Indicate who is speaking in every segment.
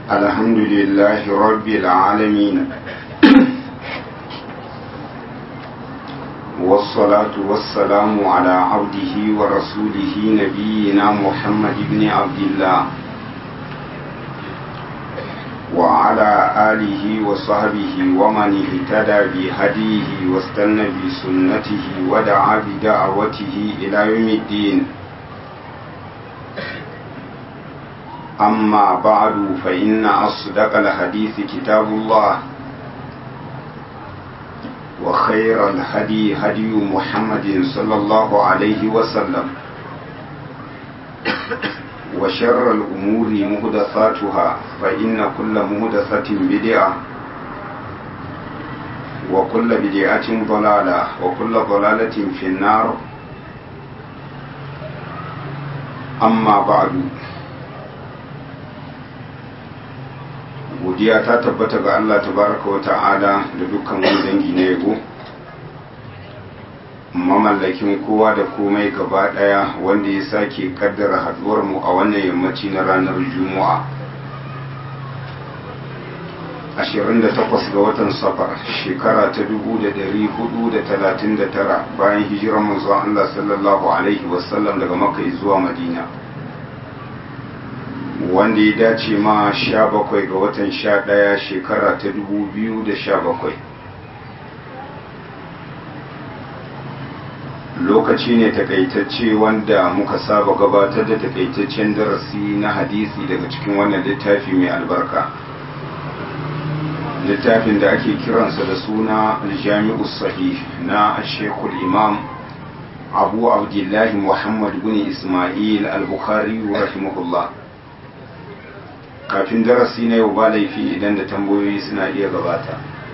Speaker 1: الحمد لله رب العالمين والصلاة والسلام على عبده ورسوله نبينا محمد بن عبد الله وعلى آله وصحبه ومن اهتدى بهديه واستنى بسنته ودعا بدعوته إلى يوم الدين أما بعد فإن أصدق الحديث كتاب الله وخير الهدي هدي محمد صلى الله عليه وسلم وشر الأمور مهدثاتها فإن كل مهدثة بدعة وكل بدعة ضلالة وكل ضلالة في النار أما بعد godiya ta tabbata ga Allah tabaraka wa ta'ala da dukkan wani dangi na yabo mamallakin kowa da komai gaba daya wanda ya sake kaddara haduwar mu a wannan yammaci na ranar juma'a 28 ga watan safar shekara ta 1439 bayan hijirar manzon Allah sallallahu alaihi wasallam daga makka zuwa madina wanda ya dace ma sha bakwai ga watan sha ɗaya shekara ta dubu biyu da sha bakwai lokaci ne takaitacce wanda muka saba gabatar da takaitaccen darasi na hadisi daga cikin wannan littafi mai albarka littafin da ake kiransa da suna aljami'u sahih na shekul imam abu abdullahi muhammad bin ismail al-bukhari rahimahullah kafin darasi na yau ba laifi idan da tambayoyi suna iya gabata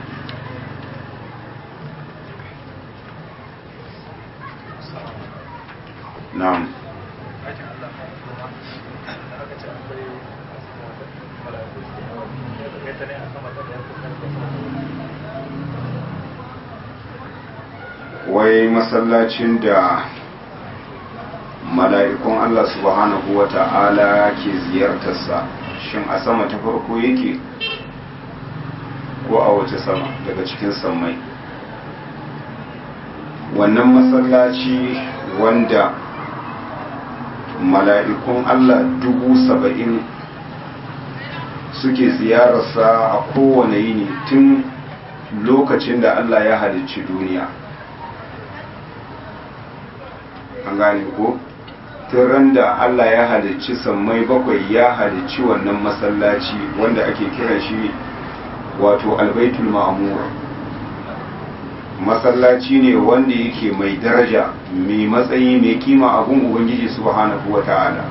Speaker 1: na'am wai masallacin da mala'ikun Allah subhanahu wa ta'ala ke ziyartarsa shin a sama ta farko yake ko a wace sama daga cikin sammai wannan masallaci wanda mala'ikun Allah dubu saba'in suke ziyararsa a kowane yini tun lokacin da Allah ya halicci duniya an gane ko? ran da Allah ya halicci sammai bakwai ya halicci wannan masallaci wanda ake kiran shi wato albaitul ma'mur masallaci ne wanda yake mai daraja mai matsayi mai kima abun ubangiji subhanahu wata'ala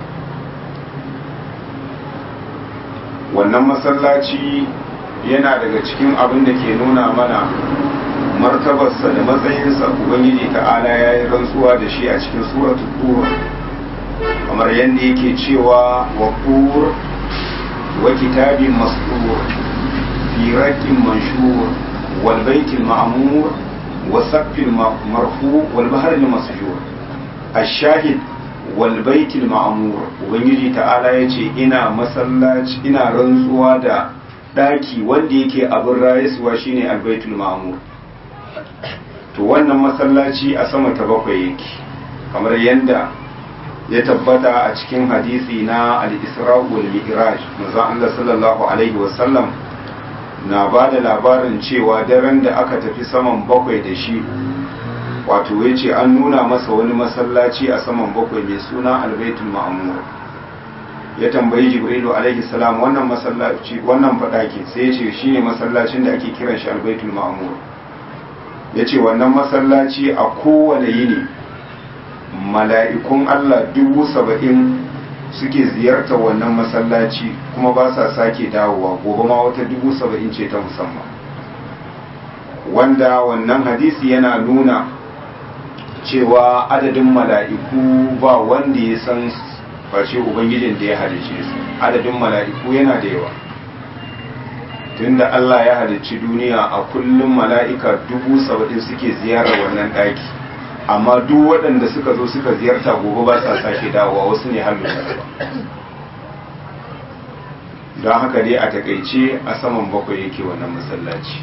Speaker 1: wannan masallaci yana daga cikin abin da ke nuna mana martabarsa da matsayinsa ubangiji ta'ala ya yi rantsuwa da shi a cikin suratul tur kamar yadda yake cewa wa qur wa kitabin masdur fi raqin manshur wal baitil ma'mur wa saqfil marfu wal bahril masjur ash-shahid wal baitil ma'mur ubangiji ta'ala yace ina masallaci ina rantsuwa da daki wanda yake abin rayuwa shine al-baitul ma'mur to wannan masallaci a sama ta bakwai yake kamar yadda ya tabbata a cikin hadisi na al-isra wal mi'raj manzo Allah sallallahu alaihi wasallam na ba da labarin cewa daren da aka tafi saman bakwai da shi wato yace an nuna masa wani masallaci a saman bakwai mai suna al-baitul ma'mur ya tambayi jibrilu alaihi salam wannan masallaci wannan fadaki sai yace shine masallacin da ake kiran shi al-baitul ma'mur yace wannan masallaci a kowane yini mala'ikun Allah dubu saba'in suke ziyartar wannan masallaci kuma ba sa sake dawowa gobe ma wata dubu saba'in ce ta musamman wanda wannan hadisi yana nuna cewa adadin mala'iku ba wanda ya san face ubangijin da ya halice su adadin mala'iku yana da yawa tunda Allah ya halicci duniya a kullum mala'ika dubu saba'in suke ziyarar wannan ɗaki amma duk waɗanda suka zo suka ziyarta gobe ba sa sake dawowa wasu ne har ba don haka dai a takaice a saman bakwai yake wannan masallaci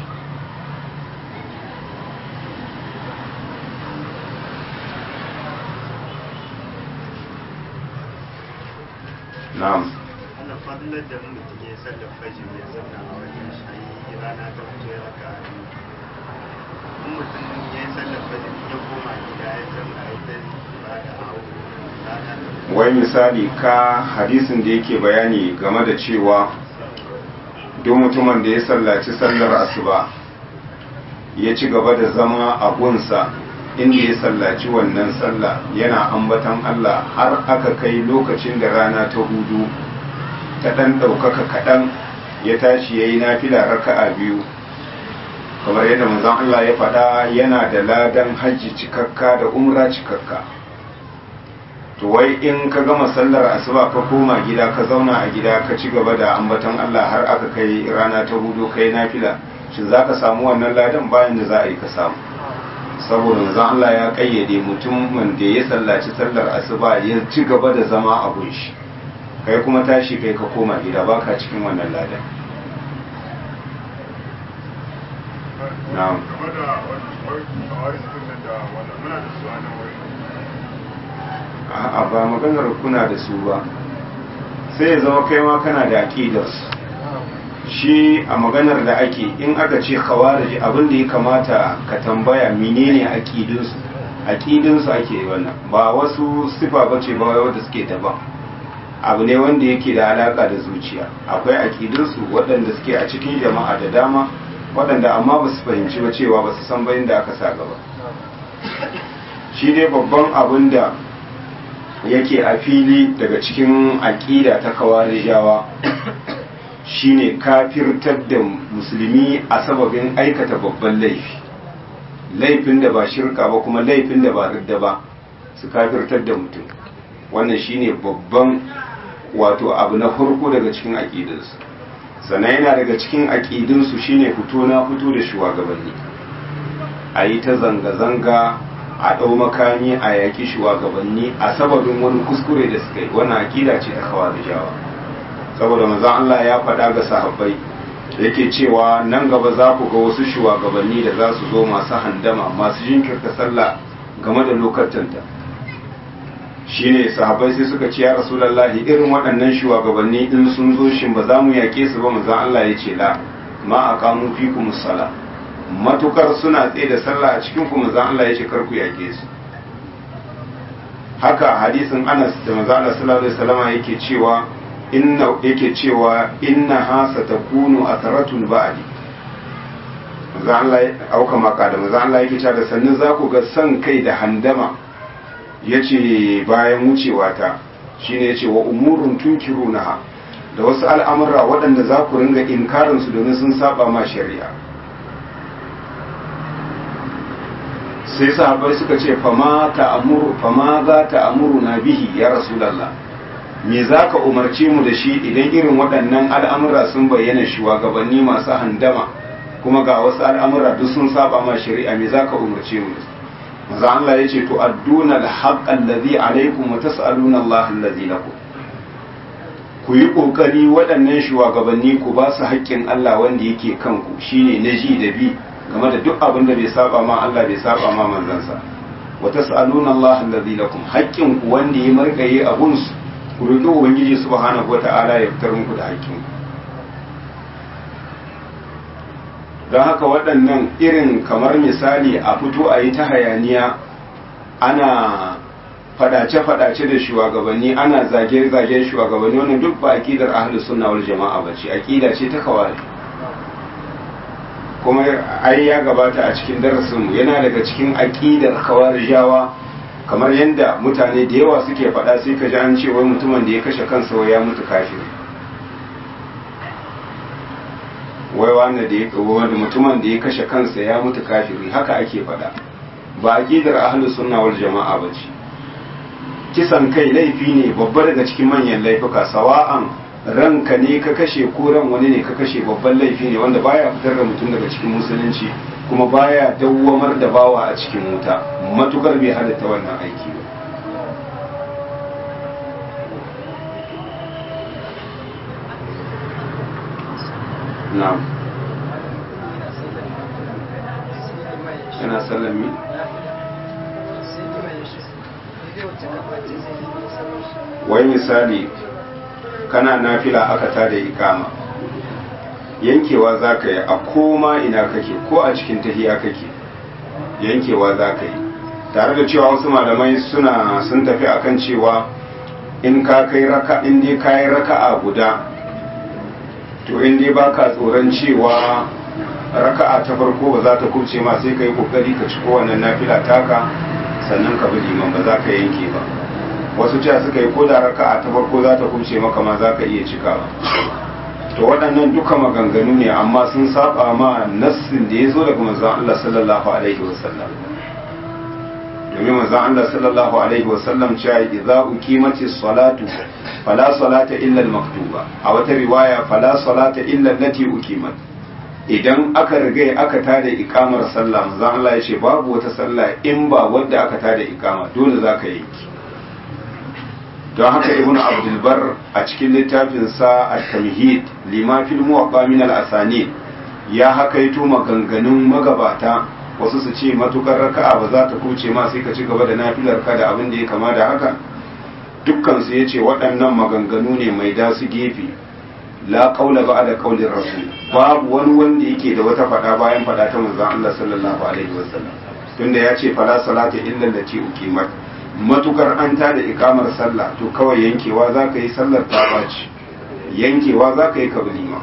Speaker 1: na'am
Speaker 2: ana fadlar da mutum ya sallar fajr ya zauna a wajen shayi rana ta fito ya raka a biyu in mutum ya yi sallar fajr ya koma gida ya zauna ya ta ba da awo rana ta
Speaker 1: wai misali ka hadisin da yake bayani game da cewa duk mutumin da ya sallaci sallar asuba ya ci gaba da zama a gunsa inda ya sallaci wannan sallah yana ambatan Allah har aka kai lokacin da rana ta hudu ta ɗan ɗaukaka kaɗan ya tashi ya yi nafila raka'a biyu kamar yadda manzon Allah ya faɗa yana da ladan hajji cikakka da umra cikakka to wai in ka gama sallar asuba ka koma gida ka zauna a gida ka ci gaba da ambaton Allah har aka kai rana ta hudu kai nafila shin za ka samu wannan ladan bayan da za a yi ka samu saboda manzon Allah ya kayyade mutumin da ya sallaci sallar asuba ya ci gaba da zama a gunshi kai kuma tashi kai ka koma gida baka cikin wannan ladan na'am
Speaker 3: game da wani nan da wanda muna da su a nan wuri
Speaker 1: a ba maganar kuna da su ba sai ya zama kai ma kana da aqidarsu shi a maganar da ake in aka ce khawarij abin da ya kamata ka tambaya menene aqidunsu aqidunsu ake wannan ba wasu sifa bace ba wanda suke daban abu ne wanda yake da alaka da zuciya akwai aqidunsu waɗanda suke a cikin jama'a da dama waɗanda amma ba su fahimci ba cewa ba su san bayan da aka sa gaba shi dai babban abin da yake a fili daga cikin aƙida ta kawarijawa shine kafirtar da musulmi a sababin aikata babban laifi laifin da ba shirka ba kuma laifin da ba ridda ba su kafirtar da mutum wannan shine babban wato abu na farko daga cikin aƙidinsu sannan yana daga cikin aƙidinsu shine fito na fito da shugabanni a yi ta zanga-zanga a ɗau makami a yaƙi shugabanni a sababin wani kuskure da suka yi wannan aƙida ce ta kawarijawa saboda manzon Allah ya faɗa ga sahabbai yake cewa nan gaba za ku ga wasu shugabanni da za su zo masu handama masu jinkirta sallah game da lokacanta shine sahabbai sai suka ce ya rasulullahi irin waɗannan shugabanni in sun zo shin ba za mu yaƙe su ba manzon Allah ya ce la ma aqamu fikum sala matukar suna tsaye da sallah a cikin ku manzon Allah ya ce kar ku yaƙe su haka hadisin Anas da manzon Allah sallallahu alaihi wasallam yake cewa inna yake cewa inna ha satakunu atharatun ba'di manzon Allah auka maka da manzon Allah yake cewa da sannan za ku ga san kai da handama yace bayan wucewa ta shine yace wa umurun tunkirunaha da wasu al'amura waɗanda za ku ringa inkarin su domin sun saba ma shari'a sai sahabbai suka ce fama ta'amuru fama za ta'amuru na bihi ya rasulullah me za ka umarce mu da shi idan irin waɗannan al'amura sun bayyana shugabanni masu handama kuma ga wasu al'amura duk sun saba ma shari'a me za ka umarce mu maza Allah ya ce to adduna al-haqq allazi alaykum wa tas'aluna Allah allazi lakum ku yi kokari waɗannan shugabanni ku ba su haƙƙin Allah wanda yake kanku shine na ji da bi game da duk abin da bai saba ma Allah bai saba ma manzansa wa tas'aluna Allah allazi lakum haƙƙin ku wanda ya markaye abun su ku roƙi ubangiji subhanahu wata'ala ya fitar muku da haƙƙin don haka waɗannan irin kamar misali a fito a yi ta hayaniya ana fadace-fadace da shugabanni ana zage-zagen shugabanni wannan duk ba aƙidar ahlus sunna wal jama'a ba ce aƙida ce ta kawai kuma ai ya gabata a cikin darasinmu yana daga cikin aƙidar kawarijawa kamar yadda mutane da yawa suke faɗa sai ka ji an ce wai mutumin da ya kashe kansa wai ya mutu kafiri wai wanda da ya wanda mutumin da ya kashe kansa ya mutu kafiri haka ake faɗa ba aqidar ahlus sunna wal jama'a bace kisan kai laifi ne babba daga cikin manyan laifuka sawa'an ranka ne ka kashe ko ran wani ne ka kashe babban laifi ne wanda baya fitar da mutum daga cikin musulunci kuma baya dawwamar da bawa a cikin wuta matukar bai halatta wannan aiki ba na'am yana sallan mi wai misali kana nafila aka tada ikama yankewa za ka yi a koma ina kake ko a cikin tahiya kake yankewa za ka yi tare da cewa wasu malamai suna sun tafi akan cewa in ka kai raka in dai ka yi raka'a guda to in dai baka tsoron cewa raka'a ta farko ba za ta kubce ma sai ka yi kokari ka ci kowanne nafila taka sannan ka bi liman ba za ka yanke ba wasu cewa suka yi koda raka'a ta farko za ta kubce maka ma za ka iya cikawa to waɗannan duka maganganu ne amma sun saba ma nassin da ya zo daga manzon Allah sallallahu alaihi wasallam domin manzon Allah sallallahu alaihi wasallam cewa idza uqimati salatu fala salata illa al-maktuba a wata riwaya fala salata illa allati uqimat idan aka riga aka tada ikamar sallah manzon Allah ya ce babu wata sallah in ba wadda aka tada ikama dole zaka yanki don haka ibnu abdul bar a cikin littafin sa at-tamhid lima fil muwaqqa min al-asanid ya hakaito maganganun magabata wasu su ce matukar raka'a ba za ta kuce ma sai ka ci gaba da nafilar ka da abin da ya kama da haka dukkan su yace waɗannan maganganu ne mai dasu gefe la qaula ba'da qaulir rasul babu wani wanda yake da wata fada bayan fada ta manzon Allah sallallahu alaihi wasallam tunda ya ce fala salata illa allati uqimat matukar an ta da ikamar sallah to kawai yankewa za ka yi sallar ta baci yankewa za ka yi kablima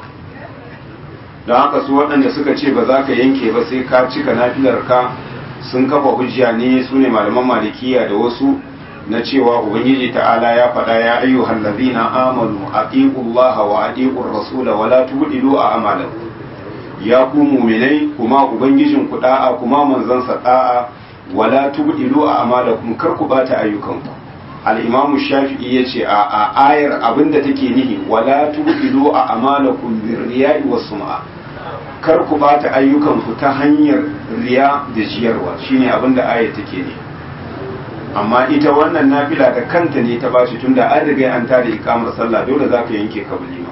Speaker 1: don haka su waɗanda suka ce ba za ka yanke ba sai ka cika nafilar ka sun kafa hujja ne su ne malaman malikiya da wasu na cewa ubangiji ta'ala ya faɗa ya ayyuhal ladina amanu aqiqullaha wa aqiqur rasula wa la tubdilu a'malakum ya ku mu'minai kuma ubangijin ku da'a kuma manzon sa da'a wa la tubdilu a'malakum kar ku bata ayyukanku al-imamu shafi'i yace a a ayar abinda take nihi wa la tubdilu a'malakum birriya'i was sum'a kar ku bata ayyukanku ta hanyar riya da jiyarwa shine abinda ayar take ne amma ita wannan nafila da kanta ne ta bashi tunda an riga an tada ikamar sallah dole za ka yanke kabulima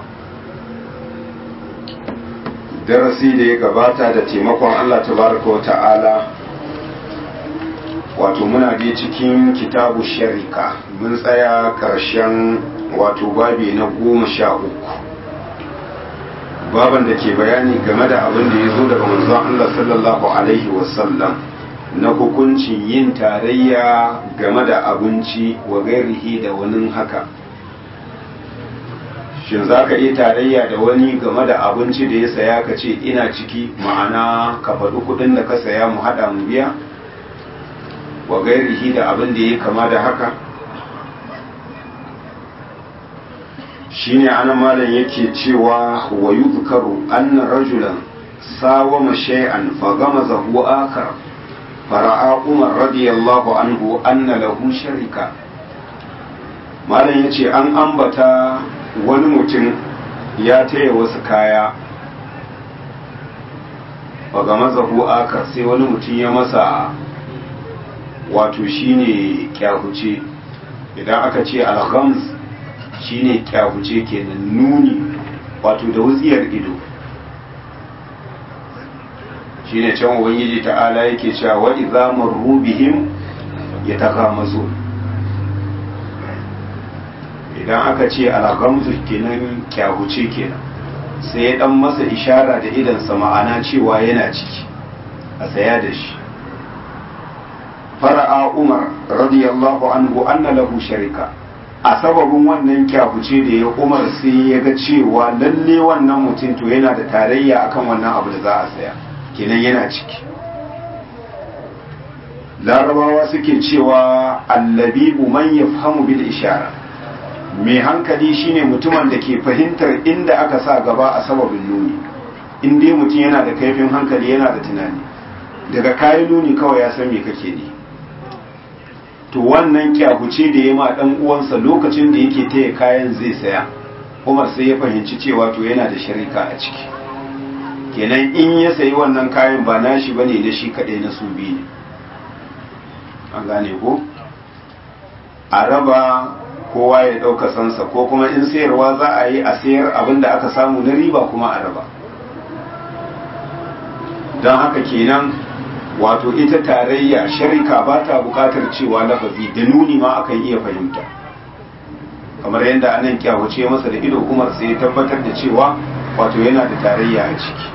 Speaker 1: darasi da ya gabata da taimakon Allah tabaraka wa ta'ala wato muna dai cikin kitabu sharika mun tsaya karshen wato babi na goma sha uku baban da ke bayani game da abin da ya zo daga manzon Allah sallallahu alaihi wasallam na hukuncin yin tarayya game da abinci wa gairihi da wani haka shin za ka iya tarayya da wani game da abinci da ya saya ka ce ina ciki ma'ana ka faɗi kuɗin da ka saya mu haɗa mu biya wa gairihi da abin da ya kama da haka shine ana malam yake cewa wa yuzkaru anna rajulan sawama shay'an fa gamazahu akhar fara'a umar radiyallahu anhu anna lahu sharika malam yace an ambata wani mutum ya taya wasu kaya fa gamazahu akhar sai wani mutum ya masa wato shine kyahuce idan aka ce al-ghams shine kyahuce kenan nuni wato da wutsiyar ido shine can ubangiji ta'ala yake cewa wa idza marru bihim yataghamazu idan aka ce al-ghamzu kenan kyahuce kenan sai ya dan masa ishara da idan sa ma'ana cewa yana ciki a saya da shi fara'a umar radiyallahu anhu anna lahu sharika a sababin wannan kyafuce da ya umar sai ya ga cewa lalle wannan mutum to yana da tarayya akan wannan abu da za a saya kenan yana ciki larabawa suke cewa allabibu man yafhamu bil ishara mai hankali shine mutumin da ke fahimtar inda aka sa gaba a sababin nuni in dai mutum yana da kaifin hankali yana da tunani daga kayan nuni kawai ya san me kake ne to wannan kyahuce da ya ma dan uwansa lokacin da yake taya kayan zai saya Umar sai ya fahimci cewa to yana da sharika a ciki kenan in ya sayi wannan kayan ba nashi bane na shi kadai na su biyu ne an gane ko a raba kowa ya ɗauka sansa ko kuma in sayarwa za a yi a sayar abin da aka samu na riba kuma a raba don haka kenan wato ita tarayya sharika ba ta bukatar cewa lafazi da nuni ma akan iya fahimta kamar yadda anan kyawace masa da ido umar sai ya tabbatar da cewa wato yana da tarayya a ciki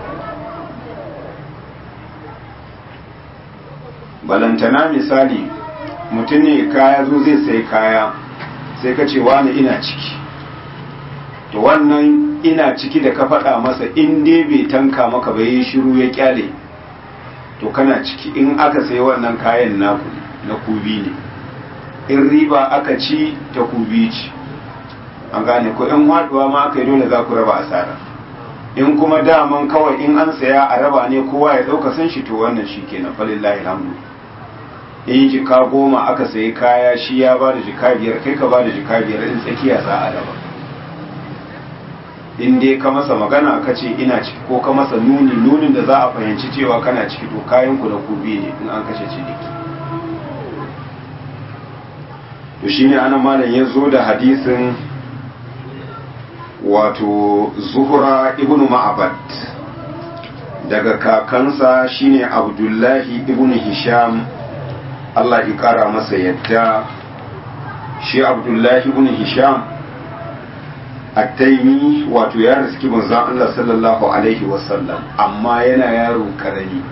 Speaker 1: balantana misali mutum ne kaya zo zai sai kaya sai ka ce wani ina ciki to wannan ina ciki da ka faɗa masa in dai bai tanka maka bai yi shiru ya kyale to kana ciki in aka sai wannan kayan naku na kubi ne in riba aka ci ta kubi ci an gane ko in haɗuwa ma aka yi dole za ku raba asara in kuma daman kawai in an saya a raba ne kowa ya ɗauka san shi to wannan shi kenan falillahi alhamdu in jika goma aka sayi kaya shi ya ba da jika biyar kai ka ba da jika biyar in tsakiya za a raba in dai ka masa magana ka ce ina ciki ko ka masa nuni nunin da za a fahimci cewa kana ciki to kayan ku da kubi ne in an kashe ciniki to shine ana malam ya zo da hadisin wato zuhura ibnu ma'abad daga kakansa shine abdullahi ibnu hisham Allah ya kara masa yadda shi abdullahi ibn hisham attaimi wato ya riski manzon Allah sallallahu alaihi wasallam amma yana yaro karami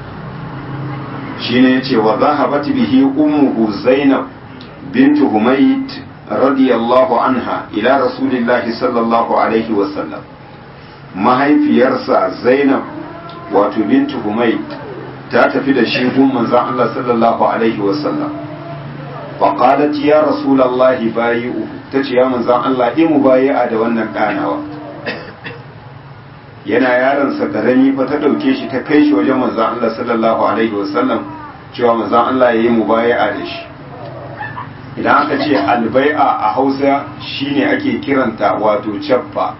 Speaker 1: shine yace wa zahabat bihi ummuhu zainab bint humayd radiyallahu anha ila rasulillahi sallallahu alaihi wasallam mahaifiyarsa zainab wato bint humayd ta tafi da shi gun manzon Allah sallallahu alaihi wasallam فقالت يا رسول الله بايعه tace ya manzon Allah in mubayi'a da wannan ɗanawa yana yaron sa karami fa ta dauke shi ta kai shi wajen manzon Allah sallallahu alaihi wasallam cewa manzon Allah yayi mubayi'a da shi idan aka ce albai'a a Hausa shine ake kiranta wato chaffa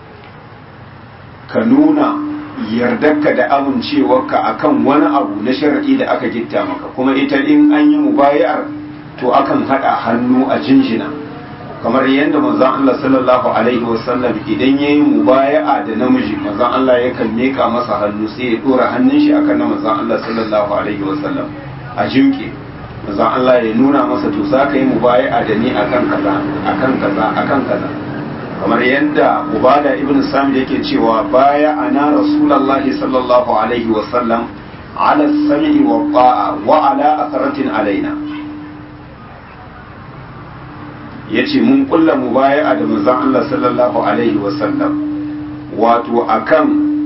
Speaker 1: ka nuna yardarka da amincewarka akan wani abu na shar'i da aka gitta maka kuma ita in an yi mubayi'ar to akan haɗa hannu a jinjina kamar yadda manzon Allah sallallahu alaihi wasallam idan yayi mubaya'a da namiji manzon Allah yakan meka masa hannu sai ya dora hannun shi akan na manzon Allah sallallahu alaihi wasallam a jimke manzon Allah ya nuna masa to za ka yi mubaya'a da ni akan kaza akan kaza akan kaza kamar yadda Ubada ibn Samid yake cewa baya ana Rasulullahi sallallahu alaihi wasallam ala sami wa ta'a wa ala atharatin alaina ya ce mun kulla mu baya da manzon Allah sallallahu alaihi wasallam wato akan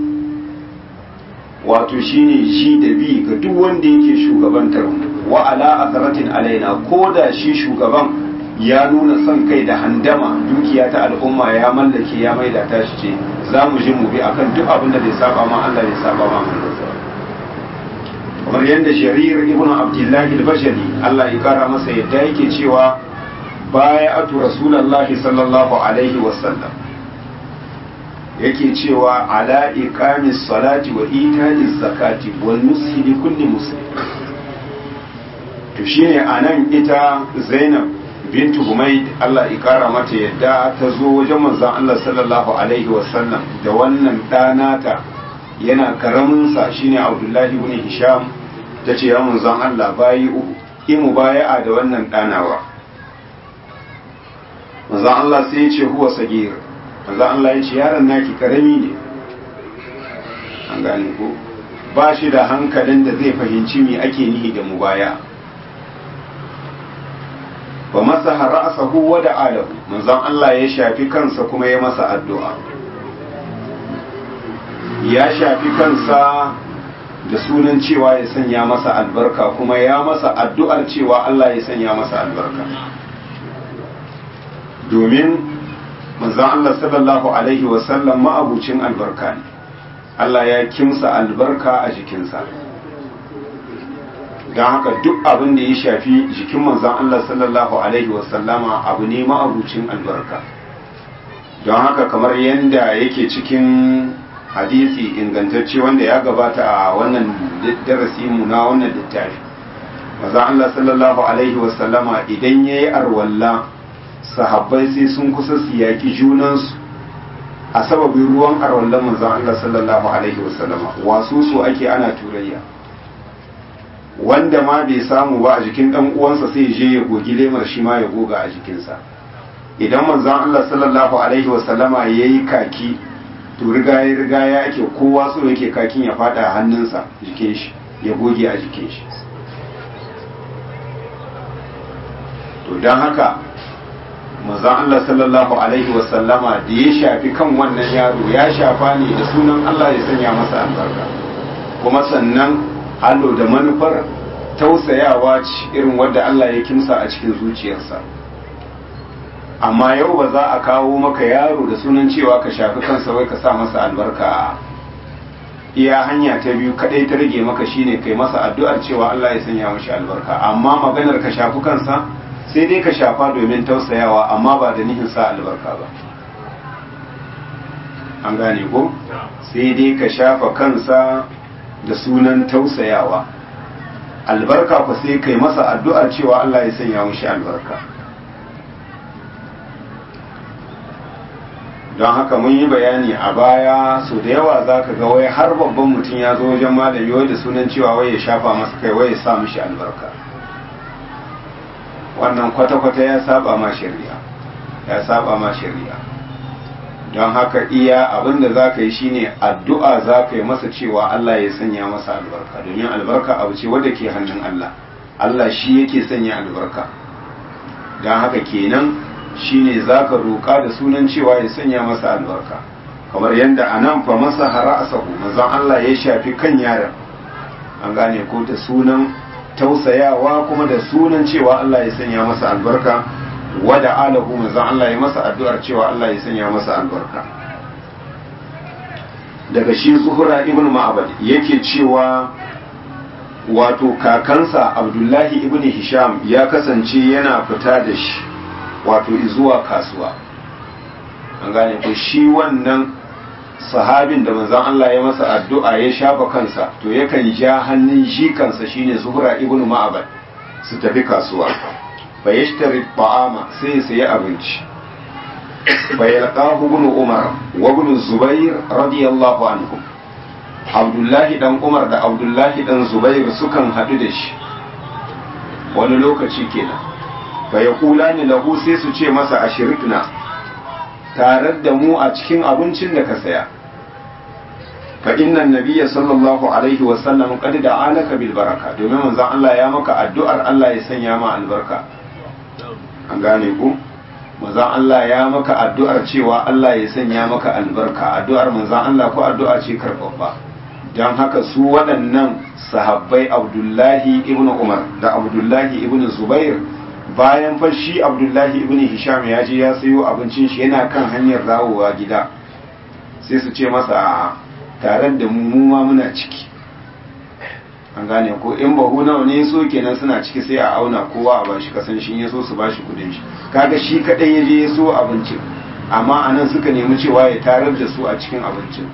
Speaker 1: wato shine shi da bi ga duk wanda yake shugabantar mu wa ala asaratin alaina ko da shi shugaban ya nuna son kai da handama dukiya ta al'umma ya mallake ya maida ta shi ce za mu ji mu bi akan duk abin da bai saba ma Allah bai saba ma kamar yadda jarir ibn abdullahi al-bashari Allah ya kara masa yadda yake cewa bayatu rasulallahi sallallahu alaihi wasallam yake cewa ala iqamis salati wa ita'iz zakati wal nushi li kulli muslim to shine anan ita Zainab bintu Humayd Allah ya kara mata yadda ta zo wajen manzon Allah sallallahu alaihi wasallam da wannan ɗanata yana karamin sa shine Abdullahi ibn Hisham tace ya manzon Allah bayi uku imu baya'a da wannan ɗanawa manzan Allah sai ya ce huwa sagir manzan Allah ya ce yaron naki karami ne an gane ko ba shi da hankalin da zai fahimci me ake nihi da mubaya ba masa ra'asahu wa da alahu manzan Allah ya shafi kansa kuma ya masa addu'a ya shafi kansa da sunan cewa ya sanya masa albarka kuma ya masa addu'ar cewa Allah ya sanya masa albarka domin manzon Allah sallallahu alaihi wasallam ma'abucin albarka ne Allah ya kimsa albarka a jikinsa don haka duk abin da ya shafi jikin manzon Allah sallallahu alaihi wasallama abu ne ma'abucin albarka don haka kamar yadda yake cikin hadisi ingantacce wanda ya gabata a wannan darasi mu na wannan littafi manzon Allah sallallahu alaihi wasallama idan yayi arwalla sahabbai sai sun kusa su yaƙi junansu a sababin ruwan arwallon manzon Allah sallallahu alaihi wasallama wasu su ake ana turayya wanda ma bai samu ba a jikin dan uwansa sai je ya gogi lemar shi ma ya goga a jikinsa idan manzon Allah sallallahu alaihi wasallama yayi kaki to riga ya riga ya ake kowa so yake kakin ya fada a hannunsa jikin shi ya goge a jikin shi to don haka manzon Allah sallallahu alaihi wasallama da ya shafi kan wannan yaro ya shafa ne da sunan Allah ya sanya masa albarka kuma sannan hallo da manufar tausayawa ce irin wadda Allah ya kimsa a cikin zuciyarsa amma yau ba za a kawo maka yaro da sunan cewa ka shafi kansa wai ka sa masa albarka iya hanya ta biyu kadai ta rage maka shine kai masa addu'ar cewa Allah ya sanya mashi albarka amma maganar ka shafi kansa sai dai ka shafa domin tausayawa amma ba da nihin sa albarka ba an gane ko sai dai ka shafa kansa da sunan tausayawa albarka ku sai kai masa addu'ar cewa Allah ya sanya mashi albarka don haka mun yi bayani a baya so da yawa za ka ga wai har babban mutum ya zo wajen malami wai da sunan cewa wai ya shafa masa kai wai ya sa mishi albarka wannan kwata-kwata ya saba ma shari'a ya saba ma shari'a don haka iya abin da za ka yi shine addu'a za ka yi masa cewa Allah ya sanya masa albarka domin albarka abu ce wadda ke hannun Allah Allah shi yake sanya albarka don haka kenan shine za ka roƙa da sunan cewa ya sanya masa albarka kamar yadda a nan fa masa hara asahu manzon Allah ya shafi kan yaron an gane ko da sunan tausayawa kuma da sunan cewa Allah ya sanya masa albarka wada alahu manzon Allah ya masa addu'ar cewa Allah ya sanya masa albarka daga shi zuhura ibn ma'abad yake cewa wato kakansa abdullahi ibn hisham ya kasance yana fita da shi wato zuwa kasuwa an gane ko shi wannan sahabin da manzon Allah ya masa addu'a ya shafa kansa to yakan ja hannun shi kansa shine zuhra ibn ma'abad su tafi kasuwa fa yashtari ta'ama sai ya sayi abinci fa yalqahu ibn umar wa ibn zubair radiyallahu anhum abdullahi dan umar da abdullahi dan zubair sukan hadu da shi wani lokaci kenan fa yaqulani lahu sai su ce masa ashirikna tare da mu a cikin abincin da ka saya fa inna nabiyya sallallahu alaihi wa sallam qad da'alaka bil baraka domin manzon Allah ya maka addu'ar Allah ya sanya ma albarka an gane ku manzon Allah ya maka addu'ar cewa Allah ya sanya maka albarka addu'ar manzon Allah ko addu'a ce karbabba don haka su waɗannan sahabbai Abdullahi ibn Umar da Abdullahi ibn Zubair bayan fa shi abdullahi ibn hisham ya je ya sayo abincin shi yana kan hanyar dawowa gida sai su ce masa a tare da mu ma muna ciki an gane ko in bahu nawa ne so kenan suna ciki sai a auna kowa a bashi kasan shi ya so su bashi kudin shi kaga shi kadai ya je ya so abincin amma anan suka nemi cewa ya tarar da su a cikin abincin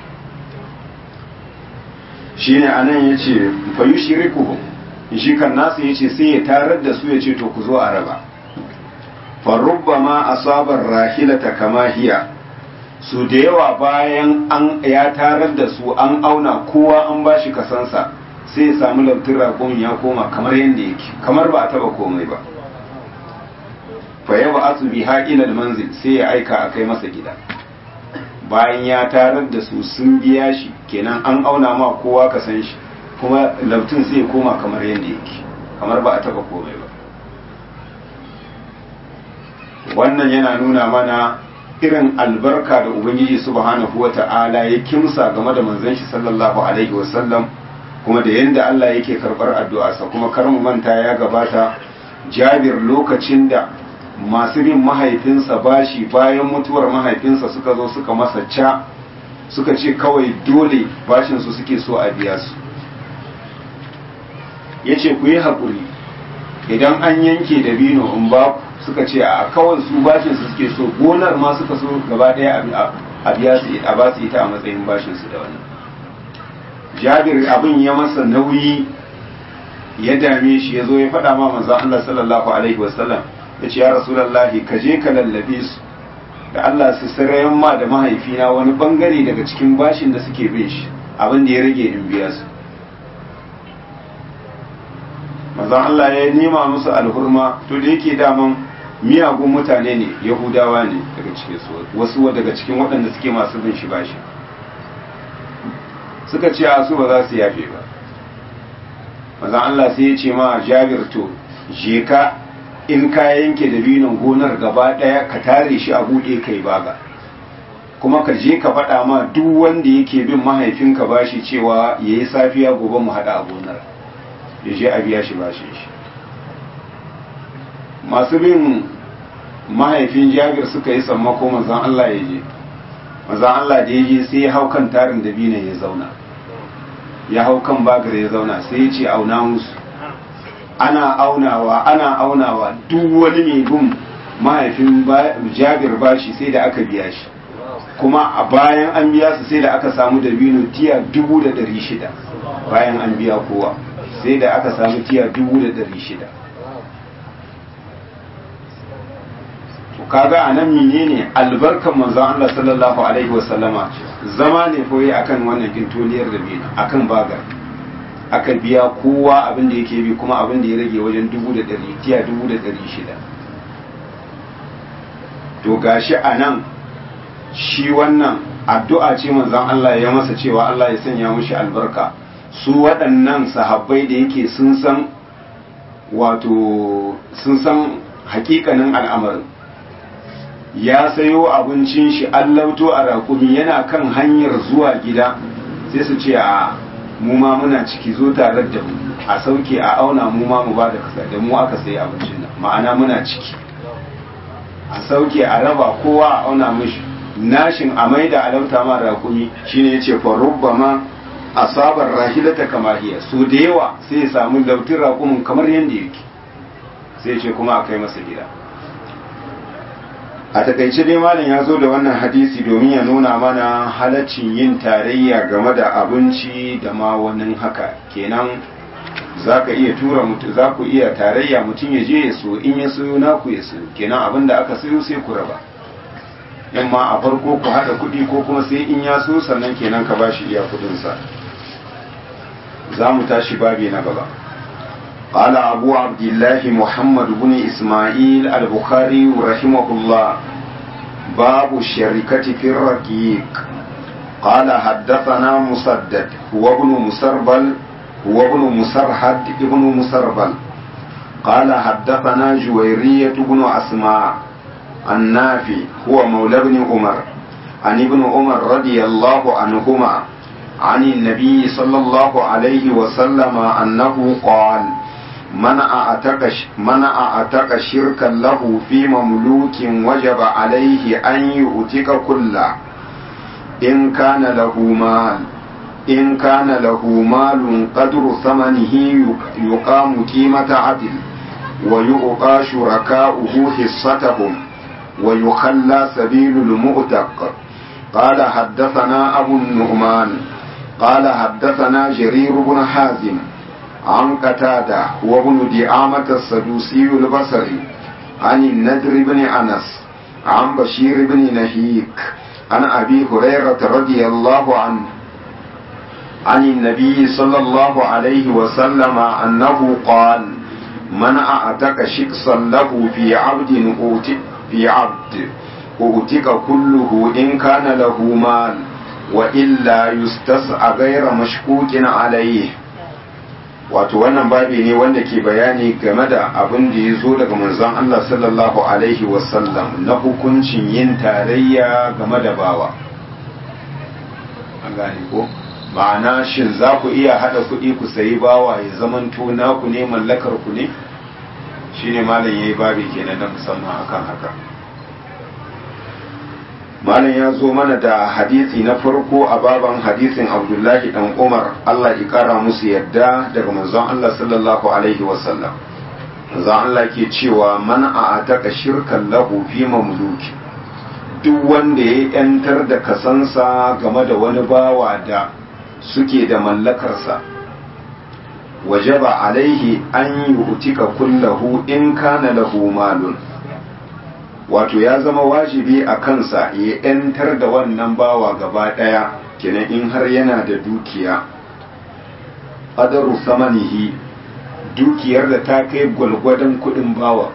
Speaker 1: shine anan yace fa yushrikuhum shi kan nasu ya ce sai ya tarar da su ya ce to ku zo a raba farubba ma asabar rahilata kama hiya su da yawa bayan an ya tarar da su an auna kowa an ba shi kasansa sai ya samu lautin raƙon ya koma kamar yadda yake kamar ba a taba komai ba fa yawa asu bi haƙilal manzil sai ya aika a kai masa gida bayan ya tarar da su sun biya shi kenan an auna ma kowa ka san shi kuma lautun sai koma kamar yadda yake kamar ba a taba komai ba wannan yana nuna mana irin albarka da ubangiji subhanahu wa ta'ala ya kimsa game da manzon shi sallallahu alaihi wasallam kuma da yadda Allah yake karbar addu'arsa kuma kar mu manta ya gabata jabir lokacin da masu bin mahaifinsa bashi bayan mutuwar mahaifinsa suka zo suka masa ca suka ce kawai dole bashinsu suke so a biya su ya ce ku yi haƙuri idan an yanke da bino in ba suka ce a kawai su bashinsu suke so gonar ma suka so gaba ɗaya a biya su a ba su ita a matsayin bashinsu da wannan jabir abin ya masa nauyi ya dame shi ya zo ya faɗa ma manzon Allah sallallahu alaihi wasallam ya ce ya rasulallahi ka je ka lallabe su da Allah su sarayen ma da mahaifina wani bangare daga cikin bashin da suke bin shi abin da ya rage in biya su mazan Allah ya nema musu alhurma to da yake daman miyagun mutane ne yahudawa ne daga cikin su wasu daga cikin waɗanda suke masu bin shi bashi suka ce a su ba za su yafe ba mazan Allah sai ya ce ma jabir to je ka in ka yanke dabinon gonar gaba ɗaya ka tare shi a buɗe kai baga kuma ka je ka faɗa ma duk wanda yake bin mahaifinka bashi cewa ya yi safiya gobe mu haɗa a gonar ya je a biya shi bashin shi masu bin mahaifin jabir suka yi sammako manzan Allah ya je manzan Allah da ya je sai ya hau kan tarin dabinon ya zauna ya hau kan bagar ya zauna sai ya ce auna musu ana aunawa ana aunawa duk wani mai bin mahaifin jabir bashi sai da aka biya shi kuma a bayan an biya su sai da aka samu dabino tiya dubu da dari shida bayan an biya kowa sai da aka samu tiya dubu da dari shida kaga a nan menene albarkan manzon Allah sallallahu alaihi wasallama zama ne foye akan wannan gintoliyar dabino akan bagar aka biya kowa abin da yake bi kuma abin da ya rage wajen dubu da dari tiya dubu da dari shida to gashi a nan shi wannan addu'a ce manzon Allah ya masa cewa Allah ya sanya mushi albarka su waɗannan sahabbai da yake sun san wato sun san hakikanin al'amarin ya sayo abincin shi allauto a rakumi yana kan hanyar zuwa gida sai su ce a mu ma muna ciki zo tare da mu a sauke a auna mu ma mu ba da kasa da mu aka sayi abincin nan ma'ana muna ciki a sauke a raba kowa a auna mishi nashin a maida a lauta ma rakumi shine yace fa rubbama asabar rahilata kama hiya so da yawa sai ya samu lautin rakumin kamar yanda yake sai ya ce kuma a kai masa gida a takaice dai malam ya zo da wannan hadisi domin ya nuna mana halaccin yin tarayya game da abinci da ma wani haka kenan za ka iya tura mutu za ku iya tarayya mutum ya je ya so in ya sayo naku ya sayo kenan abin da aka sayo sai ku raba in ma a farko ku haɗa kuɗi ko kuma sai in ya so sannan kenan ka ba shi iya kuɗinsa za mu tashi babi na gaba قال أبو عبد الله محمد بن إسماعيل البخاري رحمه الله باب الشركة في الرقيق قال حدثنا مسدد هو ابن مسربل هو ابن مسرحد ابن مسربل قال حدثنا جويرية بن أسماء النافي هو مولى بن عمر عن ابن عمر رضي الله عنهما عن النبي صلى الله عليه وسلم أنه قال من أعتق من أعتق شركا له في مملوك وجب عليه أن يؤتك كله إن كان له مال إن كان له مال قدر ثمنه يقام قيمة عدل ويؤقى شركاؤه حصتهم ويخلى سبيل المؤتق قال حدثنا أبو النعمان قال حدثنا جرير بن حازم عن قتادة وابن دعامة السدوسي البصري عن النذر بن أنس عن بشير بن نهيك عن أبي هريرة رضي الله عنه عن النبي صلى الله عليه وسلم أنه قال من أعتق شخصا له في عبد أوتي في عبد أوتك كله إن كان له مال وإلا يستسعى غير مشكوك عليه wato wannan babi ne wanda ke bayani game da abin da ya zo daga manzon Allah sallallahu alaihi wasallam na hukuncin yin tarayya game da bawa an gane ko ma'ana shin za ku iya hada kuɗi ku sayi bawa ya zamanto naku ne mallakar ku ne shine malam yayi babi kenan na musamman akan haka malam ya zo mana da hadisi na farko a baban hadisin abdullahi dan umar allah ya kara musu yadda daga manzon allah sallallahu alaihi wasallam manzon allah ke cewa man a ataka shirkan lahu fi mamluki duk wanda ya yantar da kasansa game da wani bawa da suke da mallakarsa wajaba alaihi an yi utika kullahu in kana lahu malun wato ya zama wajibi a kansa ya ‘yantar da wannan bawa gaba ɗaya kenan in har yana da dukiya adaru samanihi dukiyar da ta kai gwalgwadon kuɗin bawa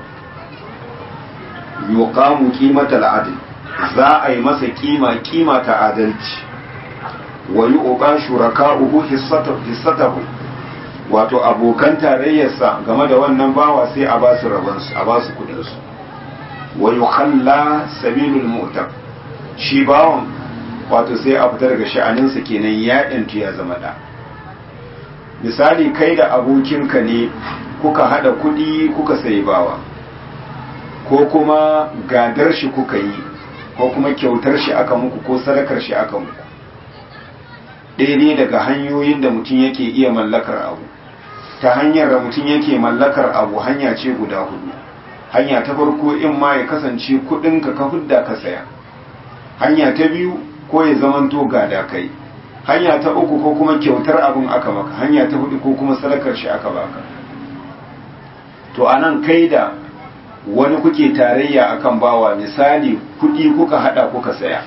Speaker 1: yuqamu qimatal adl za a yi masa kima kima ta adalci wa yuqa shuraka'uhu hissatahu wato abokan tarayyarsa game da wannan bawa sai a ba su rabansu a ba su kudin su wa yukhalla sabilul mu'tab shi bawan wato sai a fita daga sha'aninsa kenan ya yantu ya zama da misali kai da abokinka ne kuka hada kudi kuka sayi bawa ko kuma gadar shi kuka yi ko kuma kyautar shi aka muku ko sadakar shi aka muku daidai daga hanyoyin da mutum yake iya mallakar abu ta hanyar da mutum yake mallakar abu hanya ce guda hudu hanya ta farko in ma ya kasance kudinka ka hudda ka saya hanya ta biyu ko ya zamanto gada kai hanya ta uku ko kuma kyautar abin aka maka hanya ta hudu ko kuma sadakar shi aka baka to anan kai da wani kuke tarayya akan bawa misali kudi kuka hada kuka saya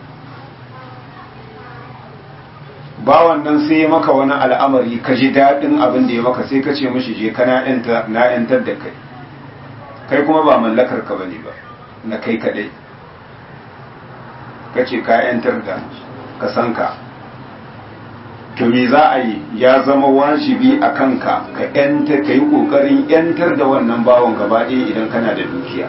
Speaker 1: bawan nan sai ya maka wani al'amari ka ji daɗin abin da ya maka sai ka ce mishi je ka na ‘yantar da kai kai kuma ba mallakar ka bane ba na kai kaɗai ka ce ka ‘yantar da ka san ka to me za a yi ya zama wajibi a kanka ka ‘yantar ka yi ƙoƙarin ‘yantar da wannan bawan gaba ɗaya idan kana da dukiya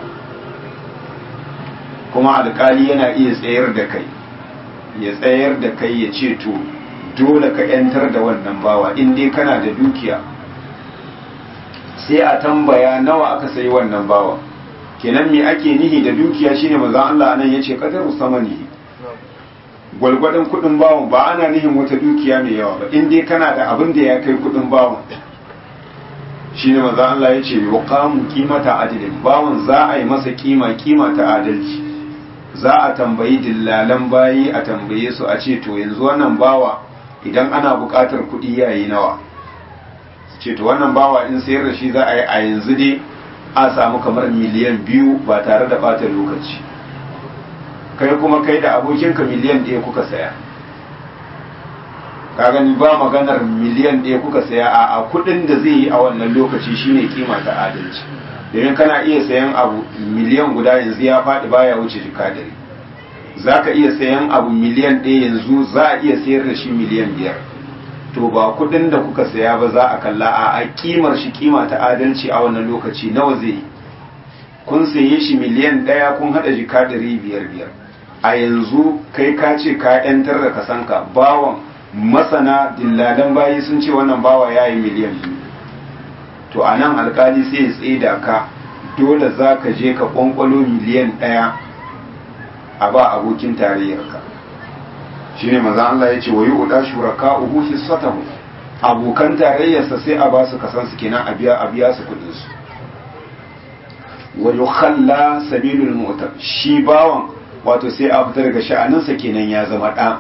Speaker 1: kuma alƙali yana iya tsayar da kai ya tsayar da kai ya ce to dole ka ‘yantar da wannan bawa in dai kana da dukiya sai a tambaya nawa aka sayi wannan bawa kenan me ake nihi da dukiya shine maza Allah anan yace qadaru samanihi gwalgwadon kudin bawon ba ana nihin wata dukiya mai yawa ba in dai kana da abin da ya kai kudin bawon shine maza Allah yace yuqamu qimata adilin bawon za a yi masa kima kima ta adalci za a tambayi dillalan bayi a tambaye su a ce to yanzu wannan bawa idan ana buƙatar kuɗi yayi nawa ce to wannan bawa in sayar da shi za a yi a yanzu dai a samu kamar miliyan biyu ba tare da ɓata lokaci kai kuma kai da abokinka miliyan ɗaya kuka saya ka gani ba maganar miliyan ɗaya kuka saya a a kuɗin da zai yi a wannan lokaci shine kima ta adalci domin kana iya sayan abu miliyan guda yanzu ya faɗi baya wuce jika dari za ka iya sayan abu miliyan ɗaya yanzu za a iya sayar da shi miliyan biyar to ba kuɗin da kuka saya ba za a kalla a a kimar shi kima ta adalci a wannan lokaci nawa zai yi kun saye shi miliyan ɗaya kun haɗa jika dari biyar biyar a yanzu kai ka ce ka ‘yantar da kasanka bawan masana dillalan bayi sun ce wannan bawa ya yi miliyan biyu to a nan alkali sai ya tsida ka dole za ka je ka kwankwalo miliyan ɗaya a ba abokin tarayyarka shi ne maza Allah ya ce wa yi uɗa shuraka uhu hissatahu abokan tarayyarsa sai a ba su kasan su kenan a biya a biya su kuɗin su wa yukhalla sabilul mu'tab shi bawan wato sai a fita daga sha'aninsa kenan ya zama ɗa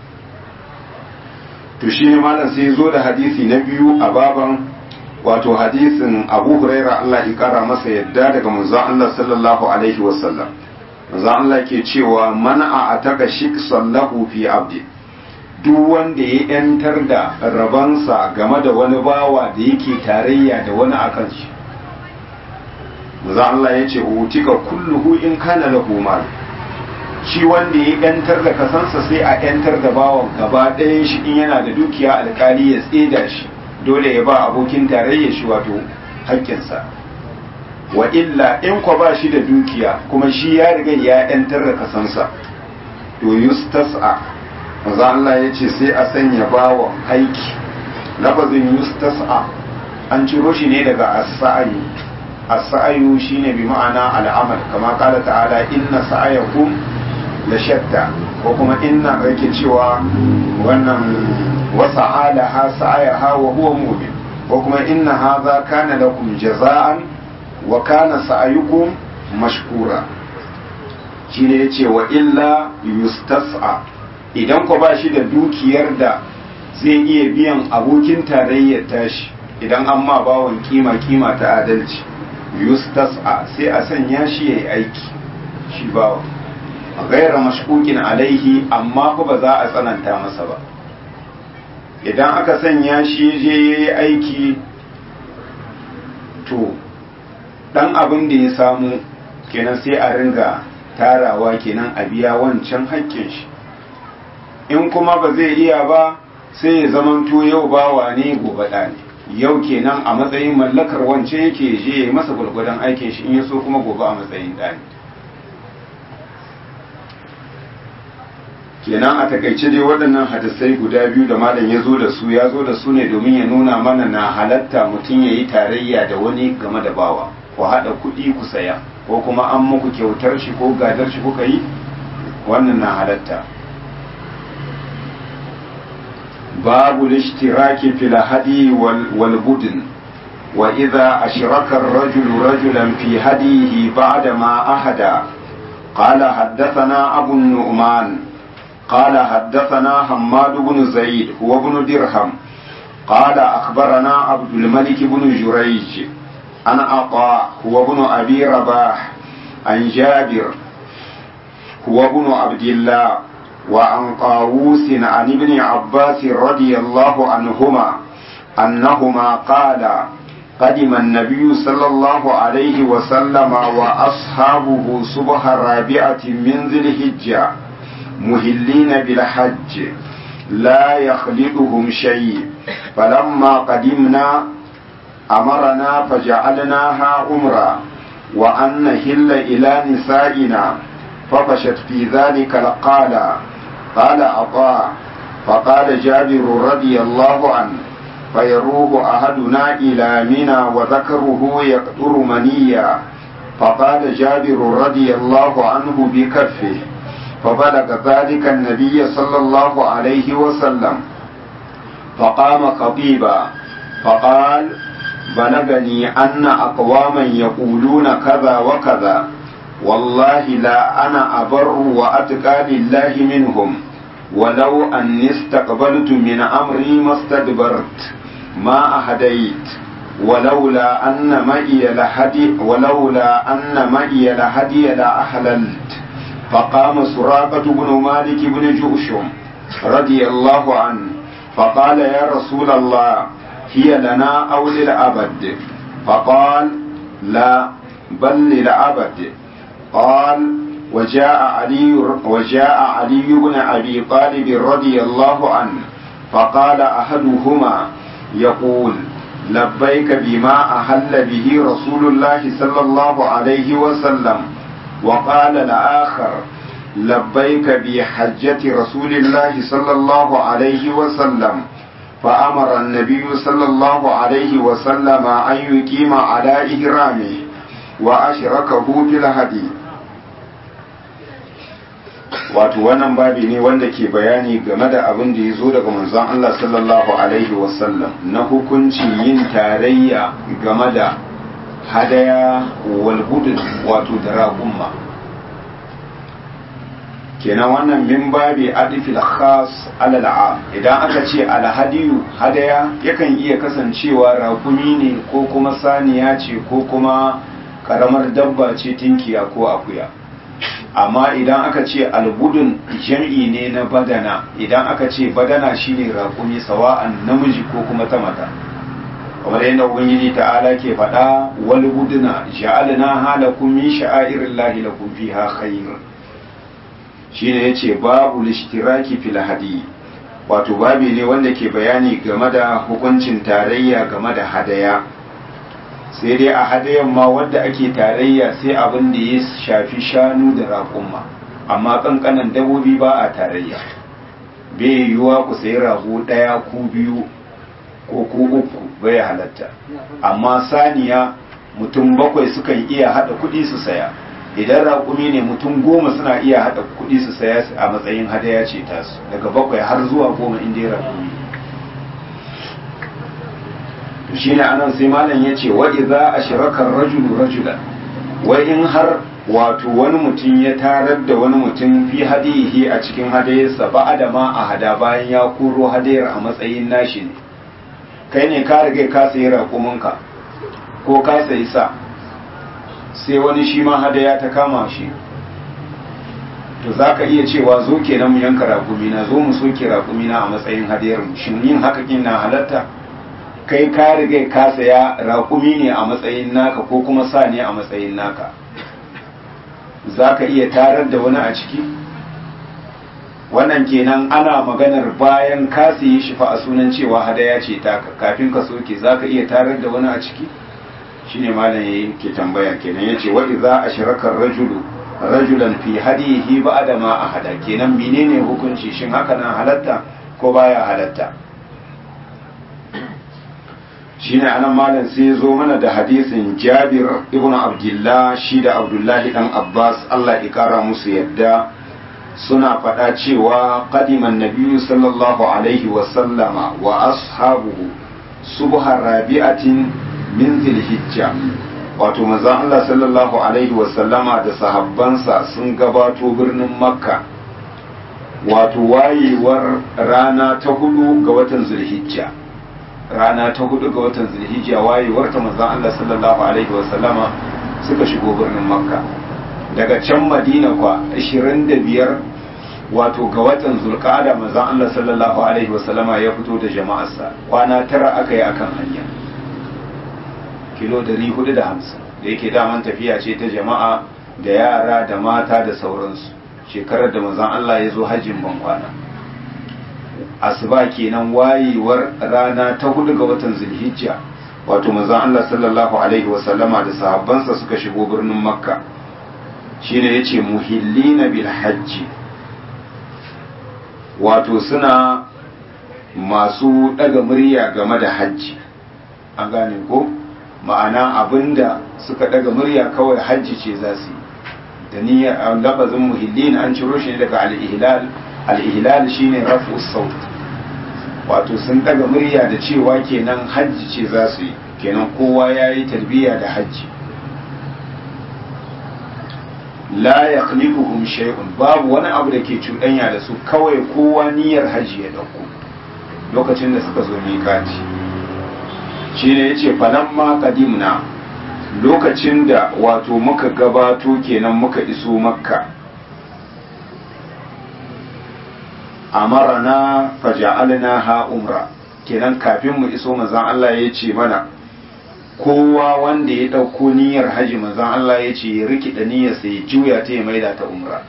Speaker 1: to shi ne malam sai zo da hadisi na biyu a baban wato hadisin abu huraira Allah ya kara masa yadda daga manzon Allah sallallahu alaihi wasallam manzon Allah ke cewa man a ataka shik sallahu fi abdi duk wanda ya yantar da rabansa game da wani bawa da yake tarayya da wani akan shi manzon Allah ya ce utika kulluhu in kana lahu mal shi wanda ya yantar da kasansa sai a yantar da bawan gaba ɗayan shi in yana da dukiya alkali ya tseda shi dole ya ba abokin tarayya shi wato haƙƙinsa wa illa in kwa ba shi da dukiya kuma shi ya riga ya yantar da kasansa to yustas'a maza Allah ya ce sai a sanya bawan aiki lafazin yustas'a an ciro shi ne daga as-sa'yu as-sa'yu shine bi ma'ana al'amal kama kala ta'ala inna sa'ayakum la shatta ko kuma inna yake cewa wannan wasa alaha sa'ayaha wa huwa mu'min ko kuma inna hadha kana lakum jaza'an wa kana sa'ayukum mashkura shine yace wa illa yustas'a idan ko ba shi da dukiyar da zai iya biyan abokin tarayyar tashi idan an ma bawon kima kima ta adalci yustas'a sai a sanya shi yayi aiki shi bawa gaira mashkukin alaihi amma fa ba za a tsananta masa ba idan aka sanya shi je ya yi aiki to dan abin da ya samu kenan sai a ringa tarawa kenan a biya wancan haƙƙin shi in kuma ba zai iya ba sai ya zamanto yau bawa ne gobe ɗa ne yau kenan a matsayin mallakar wance yake je ya yi masa gwargwadon aikin shi in ya so kuma gobe a matsayin ɗa ne kenan a takaice dai waɗannan hadisai guda biyu da malam ya zo da su ya zo da su ne domin ya nuna mana na halatta mutum ya yi tarayya da wani game da bawa ku haɗa kuɗi ku saya ko kuma an muku kyautar shi ko gadar shi kuka yi wannan na halatta babu lishtiraki fil hadi wal budin wa idza ashraka ar-rajulu rajulan fi hadihi ba'da ma ahada قال حدثنا أبو النعمان قال حدثنا حماد بن زيد هو بن درهم قال أخبرنا عبد الملك بن جريج عن عطاء هو بن أبي رباح عن جابر هو بن عبد الله وعن طاووس عن ابن عباس رضي الله عنهما أنهما قال قدم النبي صلى الله عليه وسلم وأصحابه صبح رابعة من ذي الحجة مهلين بالحج لا يخلدهم شيء فلما قدمنا أمرنا فجعلناها أمرا وأن نهل إلى نسائنا ففشت في ذلك لقالا قال عطاء فقال جابر رضي الله عنه فيروه أحدنا إلى منى وذكره يقطر منيا فقال جابر رضي الله عنه بكفه فبلغ ذلك النبي صلى الله عليه وسلم فقام خطيبا فقال بلغني أن أقواما يقولون كذا وكذا والله لا أنا أبر وأتقى لله منهم ولو أني استقبلت من أمري ما استدبرت ما أهديت ولولا أن معي لهدي ولولا أن معي لهدي لأحللت فقام سراقة بن مالك بن جؤشم رضي الله عنه فقال يا رسول الله هي لنا أو للأبد فقال لا بل للأبد قال وجاء علي وجاء علي بن أبي طالب رضي الله عنه فقال أحدهما يقول لبيك بما أهل به رسول الله صلى الله عليه وسلم وقال الآخر لبيك بحجة رسول الله صلى الله عليه وسلم فأمر النبي صلى الله عليه وسلم أن يقيم على إهرامه وأشركه في الهدي wato wannan babi ne wanda ke bayani game da abin da ya zo daga manzon Allah sallallahu alaihi wasallam na hukunci yin tarayya game da hadaya wal wato da raƙumma kenan wannan min babi adifil khas alal am idan aka ce alhadiyu hadaya yakan iya kasancewa raƙumi ne ko kuma saniya ce ko kuma karamar dabba ce tinkiya ko akuya amma idan aka ce albudun jam'i ne na badana idan aka ce badana shine raƙumi sawa'an namiji ko kuma ta mata kamar yadda ubangiji ta'ala ke faɗa wal buduna ja'alna halakum min sha'airillahi lakum fiha khair shine yace babu lishtiraki fil hadi wato babi ne wanda ke bayani game da hukuncin tarayya game da hadaya sai dai a hadayan ma wadda ake tarayya sai abin da ya shafi shanu da raƙumma amma ƙanƙanan dabobi ba a tarayya bai yiwuwa ku sayi rago ɗaya ku biyu ko ku uku bai halatta amma saniya mutum bakwai sukan iya haɗa kuɗi su saya idan raƙumi ne mutum goma suna iya haɗa kuɗi su saya a matsayin hadaya ce tasu daga bakwai har zuwa goma inda ya raƙumi shi ne anan sai malam ya ce wa'i za a shirakar rajulu rajulan wai in har wato wani mutum ya tarar da wani mutum fi hadihi a cikin hadayarsa ba da ma a hada bayan ya koro hadayar a matsayin nashi ne kai ne ka riga ka sayi raƙuminka ko ka sayi sa sai wani shi ma hadaya ta kama shi to za ka iya cewa zo kenan mu yanka raƙumina zo mu soke raƙumina a matsayin hadiyar mu shin yin haka kin na halatta kai ka riga ka saya raƙumi ne a matsayin naka ko kuma sa ne a matsayin naka za ka iya tarar da wani a ciki wannan kenan ana maganar bayan ka sayi shi fa a sunan cewa hadaya ce ta kafin ka soke za ka iya tarar da wani a ciki shine malam yayi ke tambaya kenan yace wa idza ashraka rajulu rajulan fi hadihi ba'da ma ahada kenan menene hukunci shin haka nan halatta ko baya halatta shine anan malam sai ya zo mana da hadisin Jabir ibn Abdullah shi da Abdullahi dan Abbas Allah ya kara musu yadda suna faɗa cewa qadiman nabiyyu sallallahu alaihi wa sallama wa ashabuhu subha rabi'atin min zilhijja wato manzon Allah sallallahu alaihi wa sallama da sahabbansa sun gabato birnin makka wato wayewar rana ta hudu ga watan zulhijja rana ta hudu ga watan zulhijja wayewar ta manzon Allah sallallahu alaihi wa sallama suka shigo birnin makka daga can madina kwa 25 wato ga watan zulqa'ada manzon Allah sallallahu alaihi wa sallama ya fito da jama'arsa kwana tara aka yi akan hanya kilo 450 da yake daman tafiya ce ta jama'a da yara da mata da sauransu shekarar da manzon Allah ya zo hajjin ban kwana asuba kenan wayewar rana ta hudu ga watan zulhijja wato manzon Allah sallallahu alaihi wasallama da sahabbansa suka shigo birnin makka shine yace muhillina bil hajji wato suna masu daga murya game da hajji an gane ko ma'ana abinda suka daga murya kawai hajji ce za su yi da niyyar lafazin muhillin an ciro shi ne daga al-ihlal al-ihlal shine rafu saut wato sun daga murya da cewa kenan hajji ce za su yi kenan kowa ya yi talbiya da hajji la yakhliquhum shay'un babu wani abu da ke cuɗanya da su kawai kowa niyyar hajji ya dauko lokacin da suka zo miƙati shi ne ya ce falamma kadimna lokacin da wato muka gabato kenan muka iso makka amarana faja'alna ha umra kenan kafin mu iso manzon Allah ya ce mana kowa wanda ya ɗauko niyyar haji manzon Allah ya ce ya rikida niyyar sai ya juya ta ya maida ta umra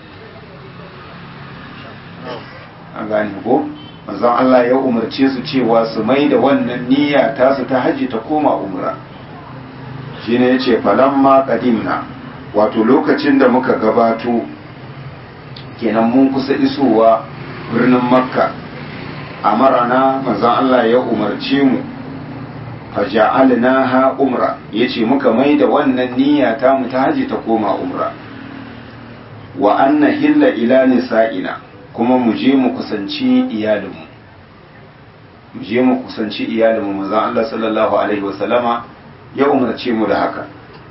Speaker 1: an gane ko manzon Allah ya umarce su cewa su mai da wannan niyya ta su ta hajji ta koma umra shine yace falamma qadimna wato lokacin da muka gabato kenan mun kusa isowa birnin makka amarana manzon Allah ya umarce mu faja'alnaha umra yace muka mai da wannan niyya ta mu ta hajji ta koma umra wa anna hilla ila nisa'ina kuma mu je mu kusanci iyalinmu mu je mu kusanci iyalinmu manzon Allah sallallahu alaihi wasallama ya umarce mu da haka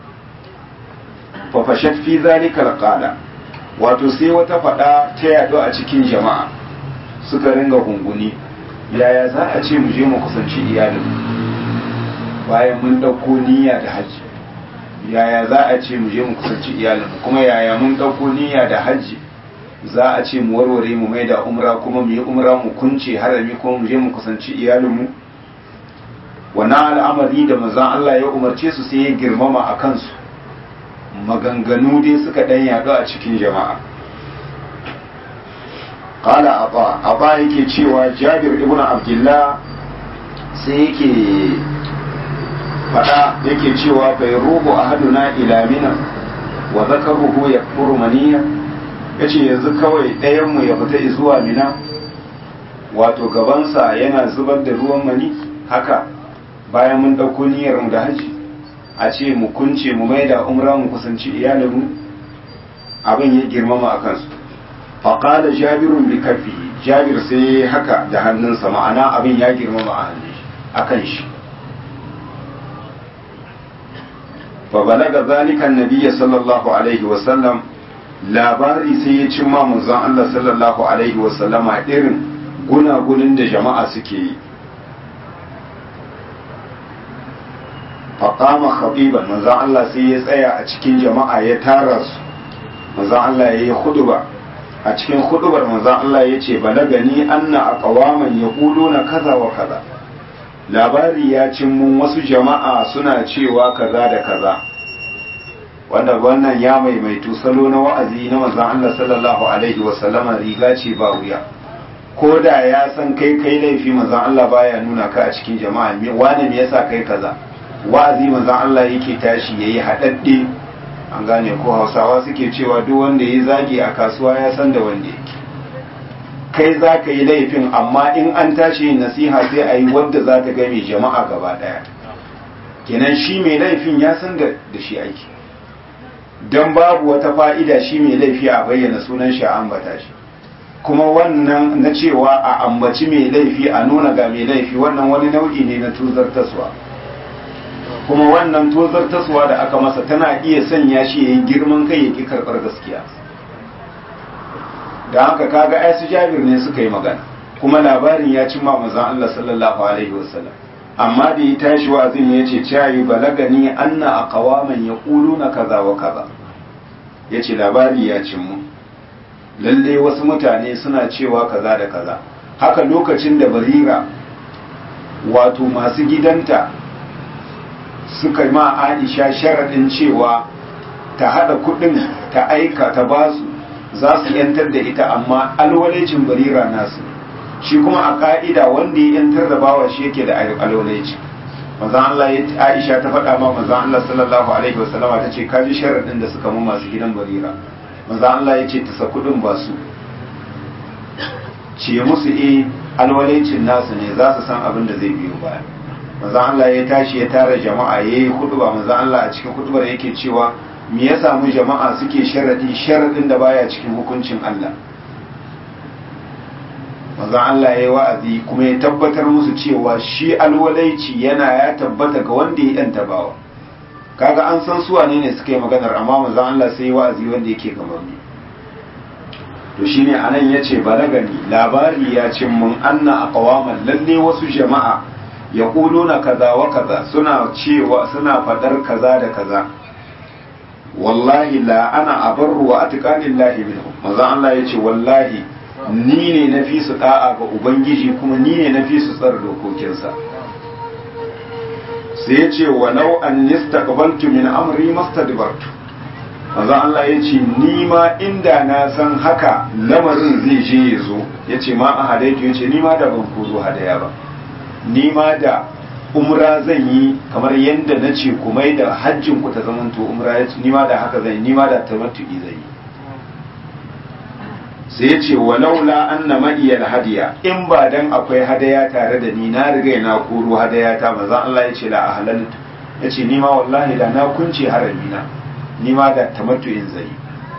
Speaker 1: fa fashat fi zalika alqala wato sai wata fada ta yado a cikin jama'a suka ringa gunguni yaya za a ce mu je mu kusanci iyalinmu bayan mun dauko niyya da haji yaya za a ce mu je mu kusanci iyalinmu kuma yaya mun dauko niyya da haji za a ce mu warware mu mai da umra kuma mu yi umra mu kunce harami kuma mu je mu kusanci iyalinmu wannan al'amari da mazan Allah ya umarce su sai ya girmama a kansu maganganu dai suka ɗan yaɗu a cikin jama'a qala aba aba yake cewa jabir ibn abdullah sai yake fada yake cewa bai rubu ahaduna ila mina wa zakaruhu yakfuru maniya yace yanzu kawai ɗayan mu ya fita zuwa mina wato gabansa yana zubar da ruwan mani haka bayan mun ɗauko niyyar mu da haji a ce mu kunce mu maida umra mu kusanci iyalinmu abin ya girmama a kansu faƙada jabirun bi kafi jabir sai haka da hannunsa ma'ana abin ya girmama a hannun a kan shi fa balaga zalika annabiyya sallallahu alaihi wa sallam labari sai ya cimma manzon Allah sallallahu alaihi wa sallama irin gunagunin da jama'a suke yi faƙama khatiban manzon Allah sai ya tsaya a cikin jama'a ya tara su manzon Allah ya yi huduba a cikin hudubar manzon Allah ya ce balagani anna aqwaman yaquluna kaza wa kaza labari ya cin mun wasu jama'a suna cewa kaza da kaza wanda wannan ya maimaitu salo na wa'azi na manzon Allah sallallahu alaihi wa sallama riga ce ba wuya ko da ya san kai kai laifi manzon Allah baya nuna ka a cikin jama'a me wani me yasa kai kaza wa'azi manzon Allah yake tashi yayi hadadde an gane ko Hausawa suke cewa duk wanda yayi zagi a kasuwa ya san da wanda yake kai za ka yi laifin amma in an tashi yin nasiha sai a yi wadda za ta game jama'a gaba daya kenan shi mai laifin ya san da shi aiki don babu wata fa'ida shi mai laifi a bayyana sunan shi a ambata shi kuma wannan na cewa a ambaci mai laifi a nuna ga mai laifi wannan wani nau'i ne na tuzartaswa kuma wannan tozartaswa da aka masa tana iya sanya shi ya yi girman kai ya ki karɓar gaskiya da haka kaga ai su jabir ne suka yi magana kuma labarin ya cimma manzon Allah sallallahu alaihi wasallam amma da ya tashi wa'azin ya ce cayi balagani anna aqwaman yaquluna kaza wa kaza yace labari ya cimmu lalle wasu mutane suna cewa kaza da kaza haka lokacin da barira wato masu gidanta suka ma Aisha sharadin cewa ta hada kudin ta aika ta basu za su yantar da ita amma alwalecin barira nasu shi kuma a ka'ida wanda ya yantar da bawa shi yake da alwaleci manzon Allah ya Aisha ta faɗa ma manzon Allah sallallahu alaihi wasallama ta ce kaji sharadin da suka mu masu gidan barira manzon Allah ya ce ta sa kudin ba su ce musu eh alwalecin nasu ne za su san abin da zai biyo baya manzon Allah ya tashi ya tara jama'a yayi huduba manzon Allah a cikin hudubar yake cewa me ya samu jama'a suke sharadi sharadin da baya cikin hukuncin Allah manzon Allah ya yi wa'azi kuma ya tabbatar musu cewa shi alwalaici yana ya tabbata ga wanda ya yanta bawa kaga an san su wane ne suka yi maganar amma manzon Allah sai wa'azi wanda yake gaban to shine anan yace balagani labari ya cin mun anna aqwaman lalle wasu jama'a yaquluna kaza wa kaza suna cewa suna fadar kaza da kaza wallahi la ana abarru wa atqanillahi minhum manzo Allah yace wallahi ni ne na fi su da'a ga ubangiji kuma ni ne na fi su tsar dokokinsa sai yace walau an yastaqbaltu min amri mastadbartu manzo Allah yace ni ma inda na san haka lamarin zai je ya zo yace ma a hadaitu yace ni ma da ban koro hadaya ba ni ma da umra zan yi kamar yadda na ce ku mai da hajjin ku ta zamanto umra ya ce nima da haka zan yi nima da tamattu'i zan yi sai ya ce walaula anna ma'iyal hadiya in ba dan akwai hadaya tare da ni na riga na koro hadaya ta maza Allah ya ce la ahlal ya ce nima wallahi da na kunce haramina nima da tamattu'in zai yi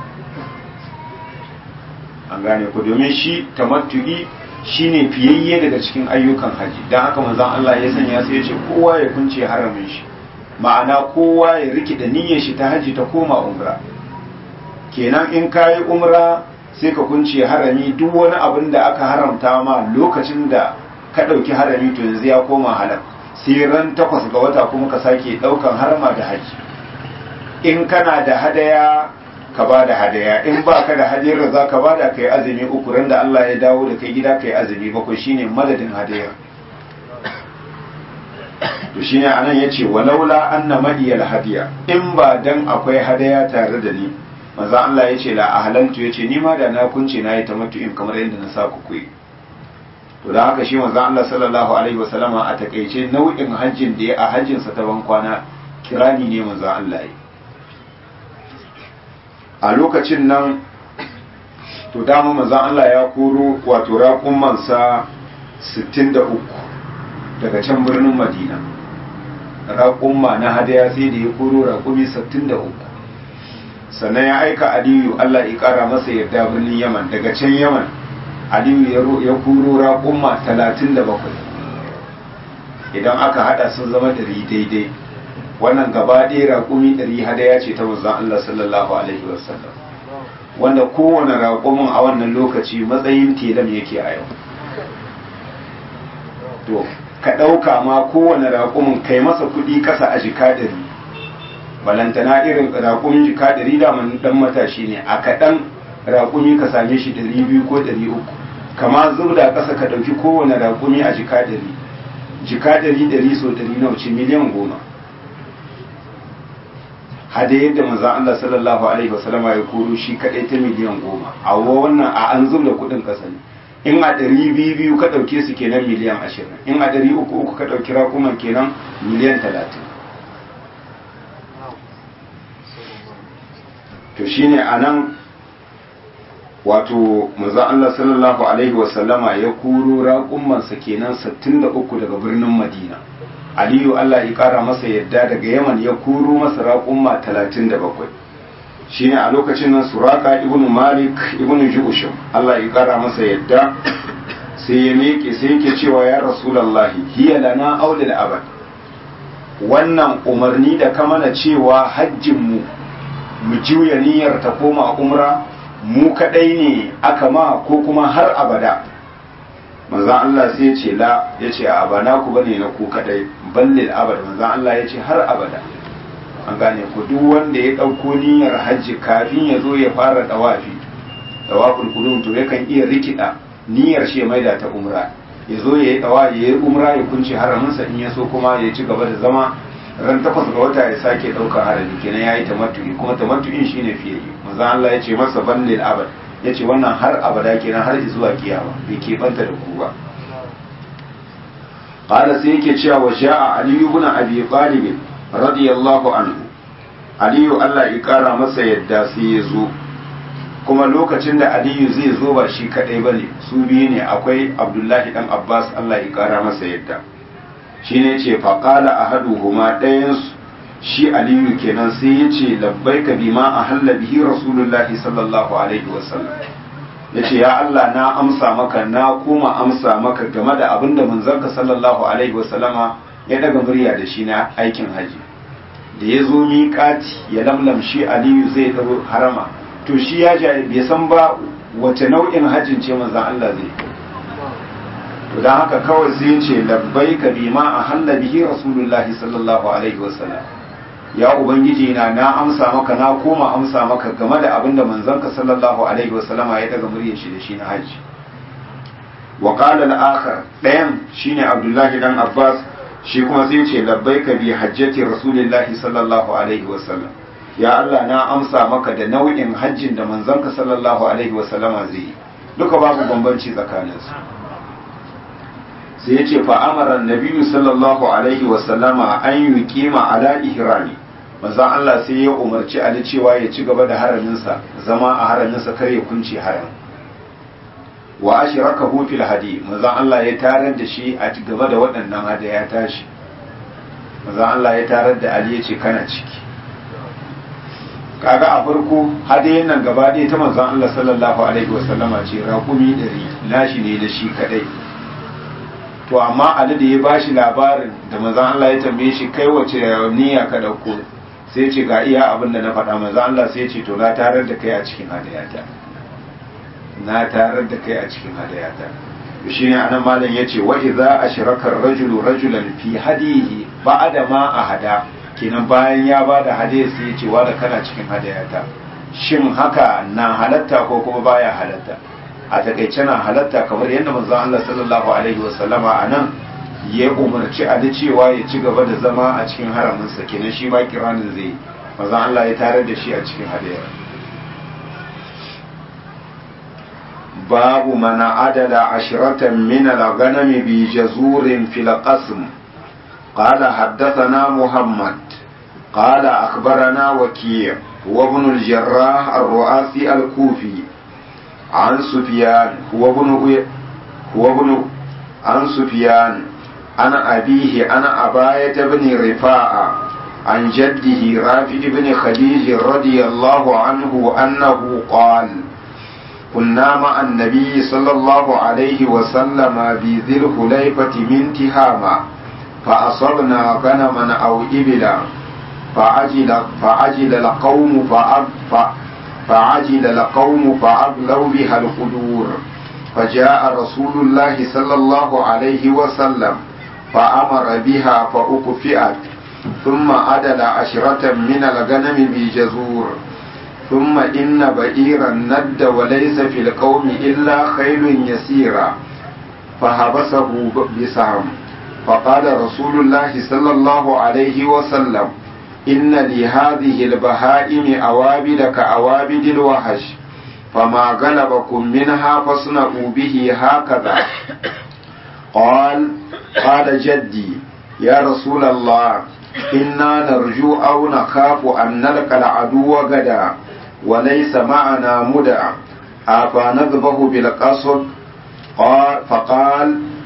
Speaker 1: an gane ku domin shi tamattu'i shine fiyayye daga cikin ayyukan haji don haka manzon Allah ya sanya sai ya ce kowa ya kunce haramin shi ma'ana kowa ya riki da niyyar shi ta haji ta koma umra kenan in kayi umra sai ka kunce harami duk wani abin da aka haramta ma lokacin da ka ɗauki harami to yanzu ya koma halal sai ran takwas ga wata kuma ka sake ɗaukan harama da haji in kana da hadaya ka ba da hadaya in ba ka da hadiyar za ka ba da ka yi azumi uku ran da Allah ya dawo da kai gida ka yi azumi bakwai shine madadin hadayar to shine anan yace walaula anna madiyal hadiya in ba dan akwai hadaya tare da ni manzo Allah yace la ahlantu yace ni ma da na kunce na yi tamattu'in kamar yadda na sa ku kuyi to da haka shi manzo Allah sallallahu alaihi wasallama a takeice nau'in hajjin da ya a hajjin sa ta ban kwana kirani ne manzo Allah yi a lokacin nan to dama manzan Allah ya koro wato raƙumansa 63 daga can birnin madina raƙumma na hadaya sai da ya koro raƙumi 63 sannan ya aika aliyu Allah ya ƙara masa yarda birnin yaman daga can yaman aliyu ya koro raƙumma 37 idan aka hada sun zama dari daidai wannan gaba ɗaya raƙumi ɗari hadaya ce ta manzon Allah sallallahu alaihi wasallam wanda kowane raƙumin a wannan lokaci matsayin telam yake a yau to ka ɗauka ma kowane raƙumin kai masa kuɗi ƙasa a jika ɗari balantana irin raƙumin jika ɗari da ɗan matashi ne a kaɗan raƙumi ka same shi ɗari biyu ko ɗari uku kama zubda ƙasa ka ɗauki kowane raƙumi a jika ɗari jika ɗari ɗari so ɗari nawa ce miliyan goma hada yadda manzan Allah sallallahu alaihi wasallam ya koro shi kaɗai ta miliyan goma a wannan a an zubda kuɗin ƙasa ne in a ɗari biyu biyu ka ɗauke su kenan miliyan ashirin in a ɗari uku uku ka ɗauki raƙuman kenan miliyan talatin to shine a nan wato manzon Allah sallallahu alaihi wasallama ya kuro raƙummansa kenan 63 daga birnin Madina Aliyu Allah ya ƙara masa yadda daga Yaman ya kuro masa raƙumma 37 shine a lokacin nan Suraka ibn Malik ibn Ju'shum Allah ya ƙara masa yadda sai ya miƙe sai yake cewa ya Rasulullahi hiya lana aw lil abad wannan umarni da ka mana cewa hajjin mu mu juya niyyar ta koma umra mu kadai ne aka ma ko kuma har abada manzan Allah sai ya ce la ya ce a bana ku bane na ku kadai ballil abada manzan Allah ya ce har abada an gane ku duk wanda ya ɗauko niyyar hajji kafin ya zo ya fara dawafi dawaful qudum to yakan iya rikida niyyar shi ya maida ta umra ya zo ya yi dawa ya yi umra ya kunce haraminsa in ya so kuma ya ci gaba da zama ran takwas ga wata ya sake ɗaukar harami kenan ya yi tamattu'i kuma tamattu'in shine fiye manzo Allah ya ce masa ballil abad ya ce wannan har abada kenan har zuwa kiyama bai keɓanta da ku ba qala sai yake cewa wa sha'a ali ibn abi talib radiyallahu anhu aliyu Allah ya kara masa yadda sai ya zo kuma lokacin da aliyu zai zo ba shi kadai bane su biyu ne akwai abdullahi dan abbas Allah ya kara masa yadda shine ce faqala ahaduhuma ɗayansu shi aliyu kenan sai ya ce labbaika bima a halla bihi rasulullahi sallallahu alaihi wasallam ya ce ya Allah na amsa maka na koma amsa maka game da abin da manzanka sallallahu alaihi wasallama ya daga murya da shi na aikin haji da ya zo miƙati ya lamlamshi aliyu zai ɗau harama to shi ya bai san ba wace nau'in hajjin ce manzan Allah zai to don haka kawai sai ya ce labbaika bima a halla bihi rasulullahi sallallahu alaihi wasallam ya ubangiji na na amsa maka na koma amsa maka game da abin da manzanka sallallahu alaihi wasallama ya daga muryar shi da shi na haji wa qala al-akhar dayan shine abdullahi dan abbas shi kuma sai ce labbaika bi hajjati rasulillahi sallallahu alaihi wasallam ya Allah na amsa maka da nau'in hajjin da manzanka sallallahu alaihi wasallama zai yi duka babu bambanci tsakaninsu sai ya ce fa'amaran nabiyu sallallahu alaihi wasallama an yi kima ala ihrami manzan Allah sai ya umarci Ali cewa ya ci gaba da haraminsa zama a haraminsa kar ya kunce haram wa ashraka hu fil hadi manzan Allah ya tarar da shi a gaba da waɗannan hada ya tashi manzan Allah ya tarar da Ali ya ce kana ciki kaga a farko hadayen nan gaba ɗaya ta manzan Allah sallallahu alaihi wasallama ce raƙumi ɗari nashi ne da shi kaɗai to amma Ali da ya bashi labarin da manzon Allah ya tambaye shi kai wace niyya ka dauko sai ce ga iya abin da na faɗa manzon Allah sai ce to na tarar da kai a cikin hadayata na tarar da kai a cikin hadayata shi ne anan malam yace wa idza ashraka ar-rajulu rajulan fi hadihi ba'da ma ahada kenan bayan ya bada hadaya sai ya ce wa da kana cikin hadayata shin haka na halatta ko kuma baya halatta a takaice na halatta kamar yadda manzon Allah sallallahu alaihi wasallama a nan ya umarci Ali cewa ya ci gaba da zama a cikin haraminsa kenan shi ma kiranin zai manzon Allah ya tarar da shi a cikin hadayar babu mana adada ashiratan min al-ghanam bi jazurin fil qasm قال حدثنا محمد قال أخبرنا وكيع وابن الجراح الرؤاسي الكوفي عن سفيان هو ابن هو ابن عن سفيان عن أبيه عن أباية بن رفاعة عن جده رافع بن خديج رضي الله عنه أنه قال كنا مع النبي صلى الله عليه وسلم بذي الخليفة من تهامة فأصبنا غنما أو إبلا فعجل فعجل القوم فأب فعجل القوم فأغلوا بها القدور فجاء رسول الله صلى الله عليه وسلم فأمر بها فأكفئت ثم أدل عشرة من الغنم بجزور ثم إن بئيرا ند وليس في القوم إلا خيل يسيرا فحبسه بسهم فقال رسول الله صلى الله عليه وسلم إن لهذه البهائم أوابد كأوابد الوحش فما غلبكم منها فاصنعوا به هكذا قال قال جدي يا رسول الله إنا نرجو أو نخاف أن نلقى العدو غدا وليس معنا مدع أفنذبه بالقصد قال فقال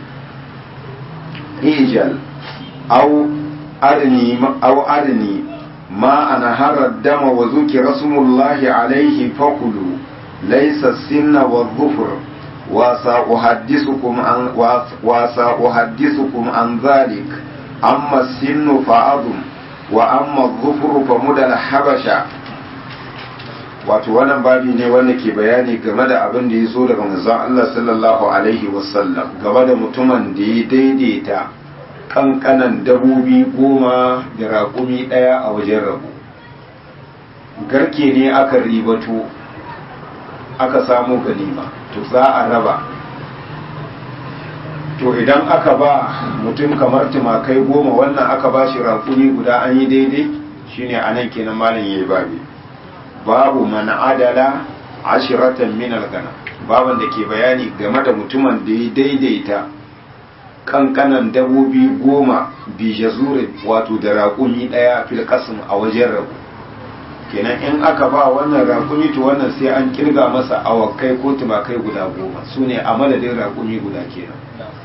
Speaker 1: اجل أو أرني أو أرني ما أنهر الدم وذكر اسم الله عليه فكلوا ليس السن والظفر وسأحدثكم عن وسأحدثكم عن ذلك أما السن فعظم وأما الظفر فمدى الحبشة wato wannan babi ne wanda ke bayani game da abin da ya zo daga manzon Allah sallallahu alaihi wasallam game da mutumin da ya daidaita kankanan dabobi goma da raƙumi ɗaya a wajen rabu garke ne aka ribato aka samu ganima to za a raba to idan aka ba mutum kamar tumakai goma wannan aka ba shi raƙumi guda an yi daidai shine anan kenan malin yayi babi babu man adala ashiratan min al-gana baban da ke bayani game da mutumin da ya daidaita kankanan dabobi goma bi jazurin wato da raƙumi ɗaya fil qasm a wajen rabu kenan in aka ba wannan raƙumi to wannan sai an kirga masa awakai ko tumakai guda goma su ne a madadin raƙumi guda kenan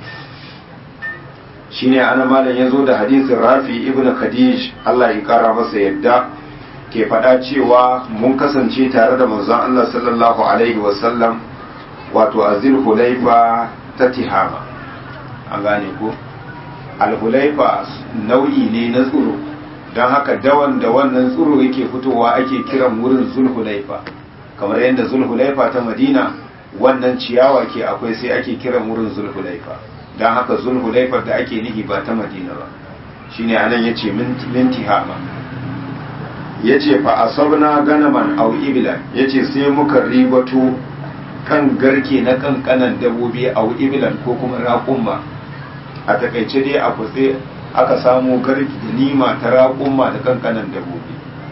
Speaker 1: shine ana malam ya zo da hadisin rafi ibn khadij Allah ya kara masa yadda ke faɗa cewa mun kasance tare da manzon Allah sallallahu alaihi wasallam wato a hulaifa ta tihama an gane ko alhulaifa nau'i ne na tsuro don haka dawan da wannan tsuro yake fitowa ake kiran wurin zulhulaifa kamar yadda zulhulaifa ta madina wannan ciyawa ke akwai sai ake kiran wurin zulhulaifa don haka zulhulaifar da ake nihi ba ta madina ba shine anan ya ce minti hama ya ce fa asabna ganaman au ibila ya ce sai muka ribato kan garke na kankanan dabobi au ibilan ko kuma raƙumma a takaice dai a kutse aka samu garki da nima ta raƙumma da kankanan dabobi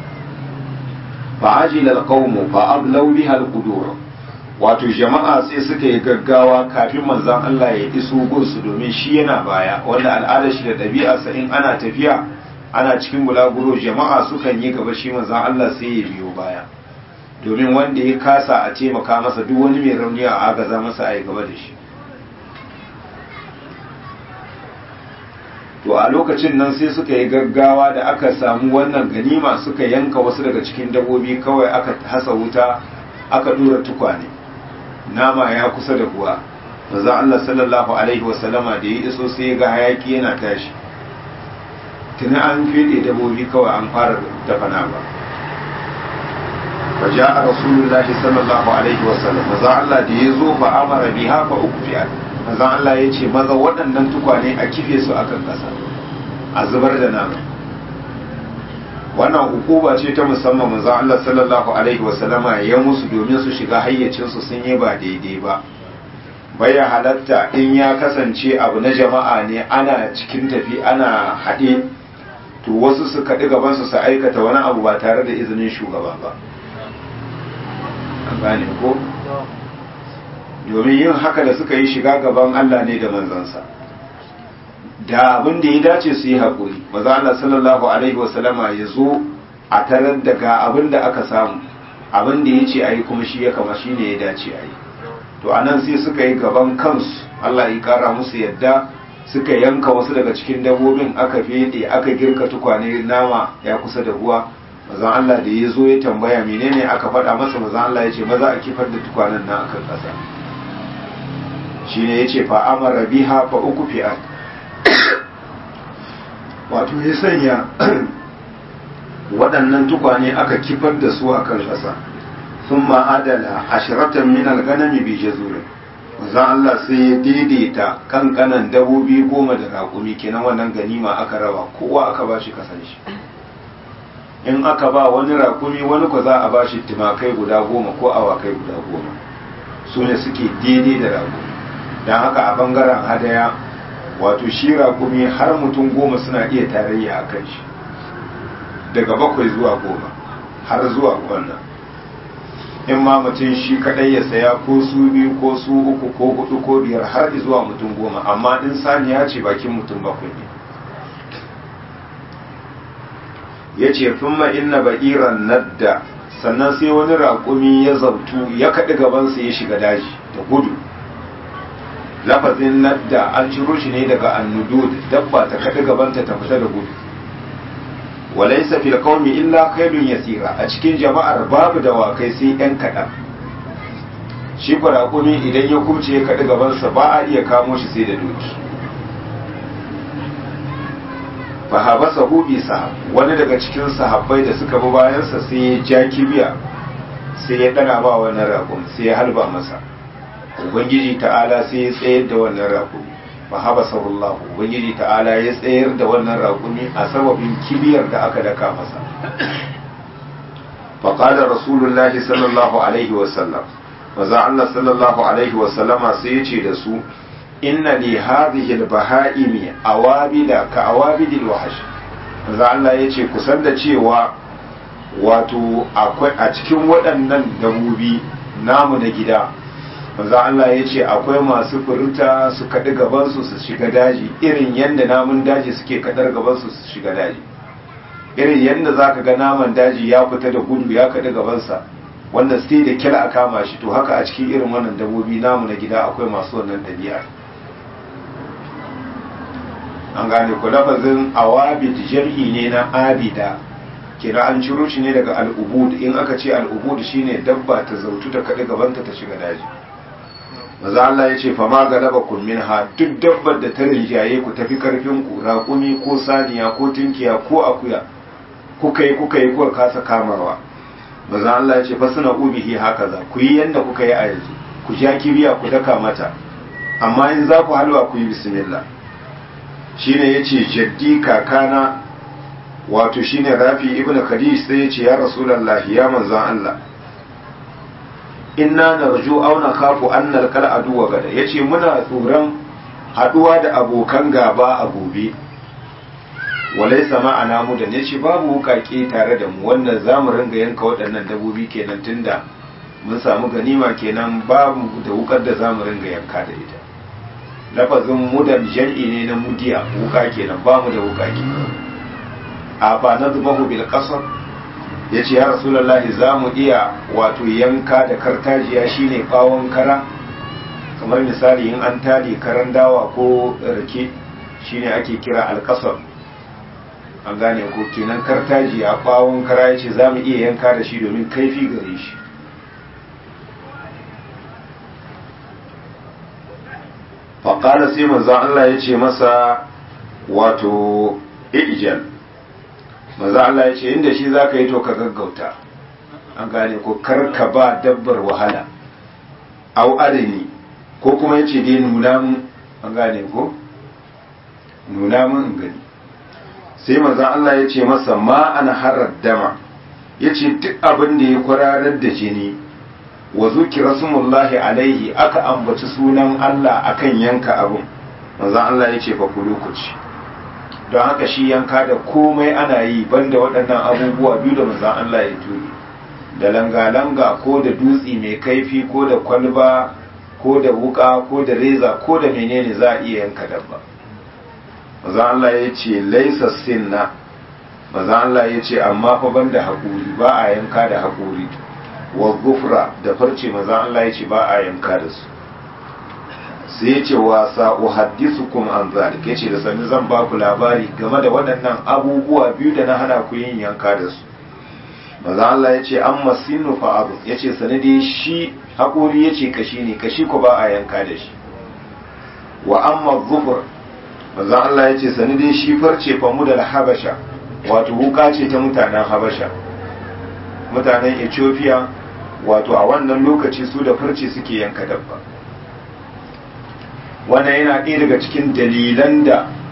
Speaker 1: fa ajila alqawmu fa ablaw biha alqudur wato jama'a sai suka yi gaggawa kafin manzon Allah ya iso gunsu domin shi yana baya wanda al'adar shi da ɗabi'arsa in ana tafiya ana cikin bulaguro jama'a sukan yi gaba shi manzon Allah sai ya biyo baya domin wanda ya kasa a taimaka masa duk wani mai rauni a agaza masa a yi gaba da shi to a lokacin nan sai suka yi gaggawa da aka samu wannan ganima suka yanka wasu daga cikin dabobi kawai aka hasa wuta aka dura tukwane nama ya kusa da kuwa manzo Allah sallallahu alaihi wasallama da ya iso sai ga hayaki yana tashi tuni an fede dabobi kawai an fara dafa nama faja'a rasulullahi sallallahu alaihi wasallam manzo Allah da ya zo fa amara biha fa ukfiyat manzo Allah ya ce maza waɗannan tukwane a kife su akan ƙasa a zubar da nama wannan hukuma ce ta musamman manzo Allah sallallahu alaihi wasallama ya musu domin su shiga hayyacin su sun yi ba daidai ba baya halatta in ya kasance abu na jama'a ne ana cikin tafi ana haɗe to wasu su kaɗi gaban su su aikata wani abu ba tare da izinin shugaba ba an gane ko domin yin haka da suka yi shiga gaban Allah ne da manzansa da abin da ya dace su yi haƙuri maza Allah sallallahu alaihi wasallama ya zo a tarar da ga abin da aka samu abin da ya ce a yi kuma shi ya kama shi ne ya dace a yi to a nan sai suka yi gaban kansu Allah ya kara musu yadda suka yanka wasu daga cikin dabbobin aka fede aka girka tukwane nama ya kusa da ruwa mazan Allah da ya zo ya tambaya menene aka faɗa masa mazan Allah ya ce maza a kifar da tukwanen nan akan ƙasa shi ne ya ce fa amara biha fa uku fi'at wato ya sanya waɗannan tukwane aka kifar da su akan ƙasa sun ma'adala ashiratan min alganami bi jazurin manzon Allah sai ya daidaita kankanan dabobi goma da raƙumi kenan wannan ganima aka raba kowa aka ba shi kasan shi in aka ba wani rakumi wani ko za a ba shi tumakai guda goma ko awakai guda goma su ne suke daidai da rakumi don haka a bangaren hadaya wato shi rakumi har mutum goma suna iya tarayya a kan shi daga bakwai zuwa goma har zuwa wannan in ma mutum shi kadai ya saya ko su biyu ko su uku ko hudu ko biyar har zuwa mutum goma amma in saniya ce bakin mutum bakwai ne ya ce thumma inna ba'iran nadda sannan sai wani raƙumi ya zautu ya kaɗi gabansa ya shiga daji da gudu lafazin nadda an ciro shi ne daga annudud dabba ta kaɗi gabanta ta fita da gudu walaysa fil qaumi illa khairun yasira a cikin jama'ar babu dawakai sai yan kaɗan shi raƙumi idan ya kubce ya kaɗi gabansa ba a iya kamo shi sai da doki fa habasa hubi sahab wani daga cikin sahabbai da suka bi bayansa sai ya ja kibiya sai ya dana ba wannan raƙum sai ya halba masa ubangiji ta'ala sai ya tsayar da wannan raƙumi fa habasa Allah ubangiji ta'ala ya tsayar da wannan raƙumi a sababin kibiyar da aka daka masa fa qala rasulullahi sallallahu alaihi wa sallam maza Allah sallallahu alaihi wa sallama sai ya ce da su inna li hadhihi al-baha'imi awabida ka awabidil wahash manzo Allah yace kusan da cewa wato akwai a cikin waɗannan dabobi namu na gida manzo Allah yace akwai masu furta su kaɗi gaban su su shiga daji irin yanda namun daji suke kadar gaban su su shiga daji irin yanda zaka ga naman daji ya fita da gudu ya kaɗi gaban sa wanda sai da kila a kama shi to haka a cikin irin wannan dabobi namu na gida akwai masu wannan ɗabi'a an gane ku lafazin awabid jam'i ne na abida kira an ciro shi ne daga al'ubud in aka ce al'ubud shine dabba ta zautu ta kaɗi gabanta ta shiga daji maza Allah ya ce fa ma galaba kun minha duk dabbar da ta rinjaye ku tafi karfin ku raƙumi ko saniya ko tinkiya ko akuya kuka yi kuka yi kuka kasa kamawa maza Allah ya ce fa suna ubihi haka za ku yi yanda kuka yi a yanzu ku ja kibiya ku daka mata amma in za ku halwa ku yi bismillah shine yace jaddi kakana wato shine rafi ibnu khadij sai yace ya rasulullahi ya manzon Allah inna narju aw nakhafu an nalqal aduwa gada yace muna tsoron haduwa da abokan gaba a gobe walaysa ma'ana mu da yace babu wukake tare da mu wannan zamu ringa yanka waɗannan dabobi kenan tunda mun samu ganima kenan babu da wukar da zamu ringa yanka da ita lafazin mudan jam'i ne na mudiya wuka kenan ba mu da wuka kenan a ba na zubahu bil qasr yace ya rasulullahi za mu iya wato yanka da kartajiya shine bawon kara kamar misali in an tali karan dawa ko rake shine ake kira alqasr an gane ko kenan kartajiya bawon kara yace za mu iya yanka da shi domin kaifi gare shi faƙala sai manzan Allah ya ce masa wato ijal manzan Allah ya ce inda shi za ka yi to ka gaggauta an gane ko karka ba dabbar wahala au adani ko kuma ya ce dai nuna mun an gane ko nuna mun in gani sai manzan Allah ya ce masa ma ana harar dama ya ce duk abin da ya kwararar da jini wa zukira sumullahi alaihi aka ambaci sunan Allah akan yanka abun manzon Allah ya ce fa ku lokaci don haka shi yanka da komai ana yi banda waɗannan abubuwa biyu da manzon Allah ya turi da langa-langa ko da dutsi mai kaifi ko da kwalba ko da wuka ko da reza ko da menene za a iya yanka dabba manzon Allah ya ce laisa sinna manzon Allah ya ce amma fa banda haƙuri ba a yanka da haƙuri wa gufra da farce maza Allah ya ce ba a yanka da su sai ya ce wa sa'uhaddisukum an zalik ya ce da sani zan ba ku labari game da waɗannan abubuwa biyu da na hana ku yin yanka da su maza Allah ya ce an masinu fa'adu ya ce sani dai shi haƙuri ya ce kashi ne kashi ku ba a yanka da shi wa amma gufur maza Allah ya ce sani dai shi farce famu da habasha wato wuka ce ta mutanen habasha mutanen ethiopia wato a wannan lokaci su da farce suke yanka dabba wannan yana ɗaya daga cikin dalilan da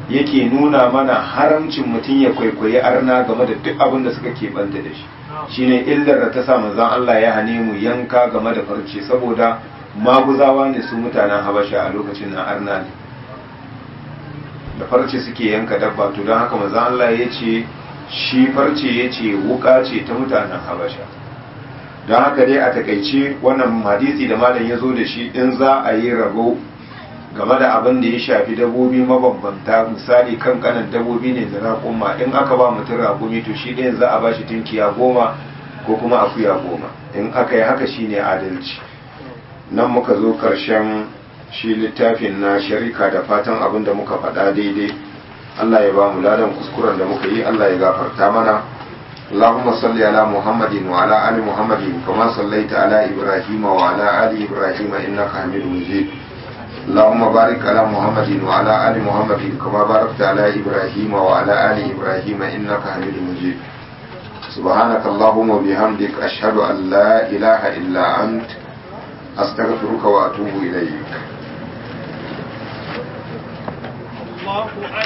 Speaker 1: yake nuna mana haramcin mutum ya kwaikwayi arna game da duk abin da suka keɓanta da shi shine illar da ta sa manzon Allah ya hane mu yanka game da farce saboda maguzawa ne su mutanen habasha a lokacin na arna ne da farce suke yanka dabba to don haka manzon Allah ya ce shi farce ya ce wuka ce ta mutanen habasha don haka dai a takaice wannan hadisi da malam ya zo da shi in za a yi rabo game da abin da ya shafi dabobi mabambanta misali kan kanan dabobi ne da raƙuma in aka ba mutum raƙumi to shi ɗayan za a ba shi tunkiya goma ko kuma akuya goma in aka yi haka shi ne adalci nan muka zo ƙarshen shi littafin na sharika da fatan abin da muka faɗa daidai Allah ya ba mu ladan kuskuren da muka yi Allah ya gafarta mana اللهم صل على محمد وعلى آل محمد كما صليت على إبراهيم وعلى آل إبراهيم إنك حميد مجيد اللهم بارك على محمد وعلى آل محمد كما باركت على إبراهيم وعلى آل إبراهيم إنك حميد مجيد سبحانك اللهم وبحمدك أشهد أن لا إله إلا أنت أستغفرك وأتوب إليك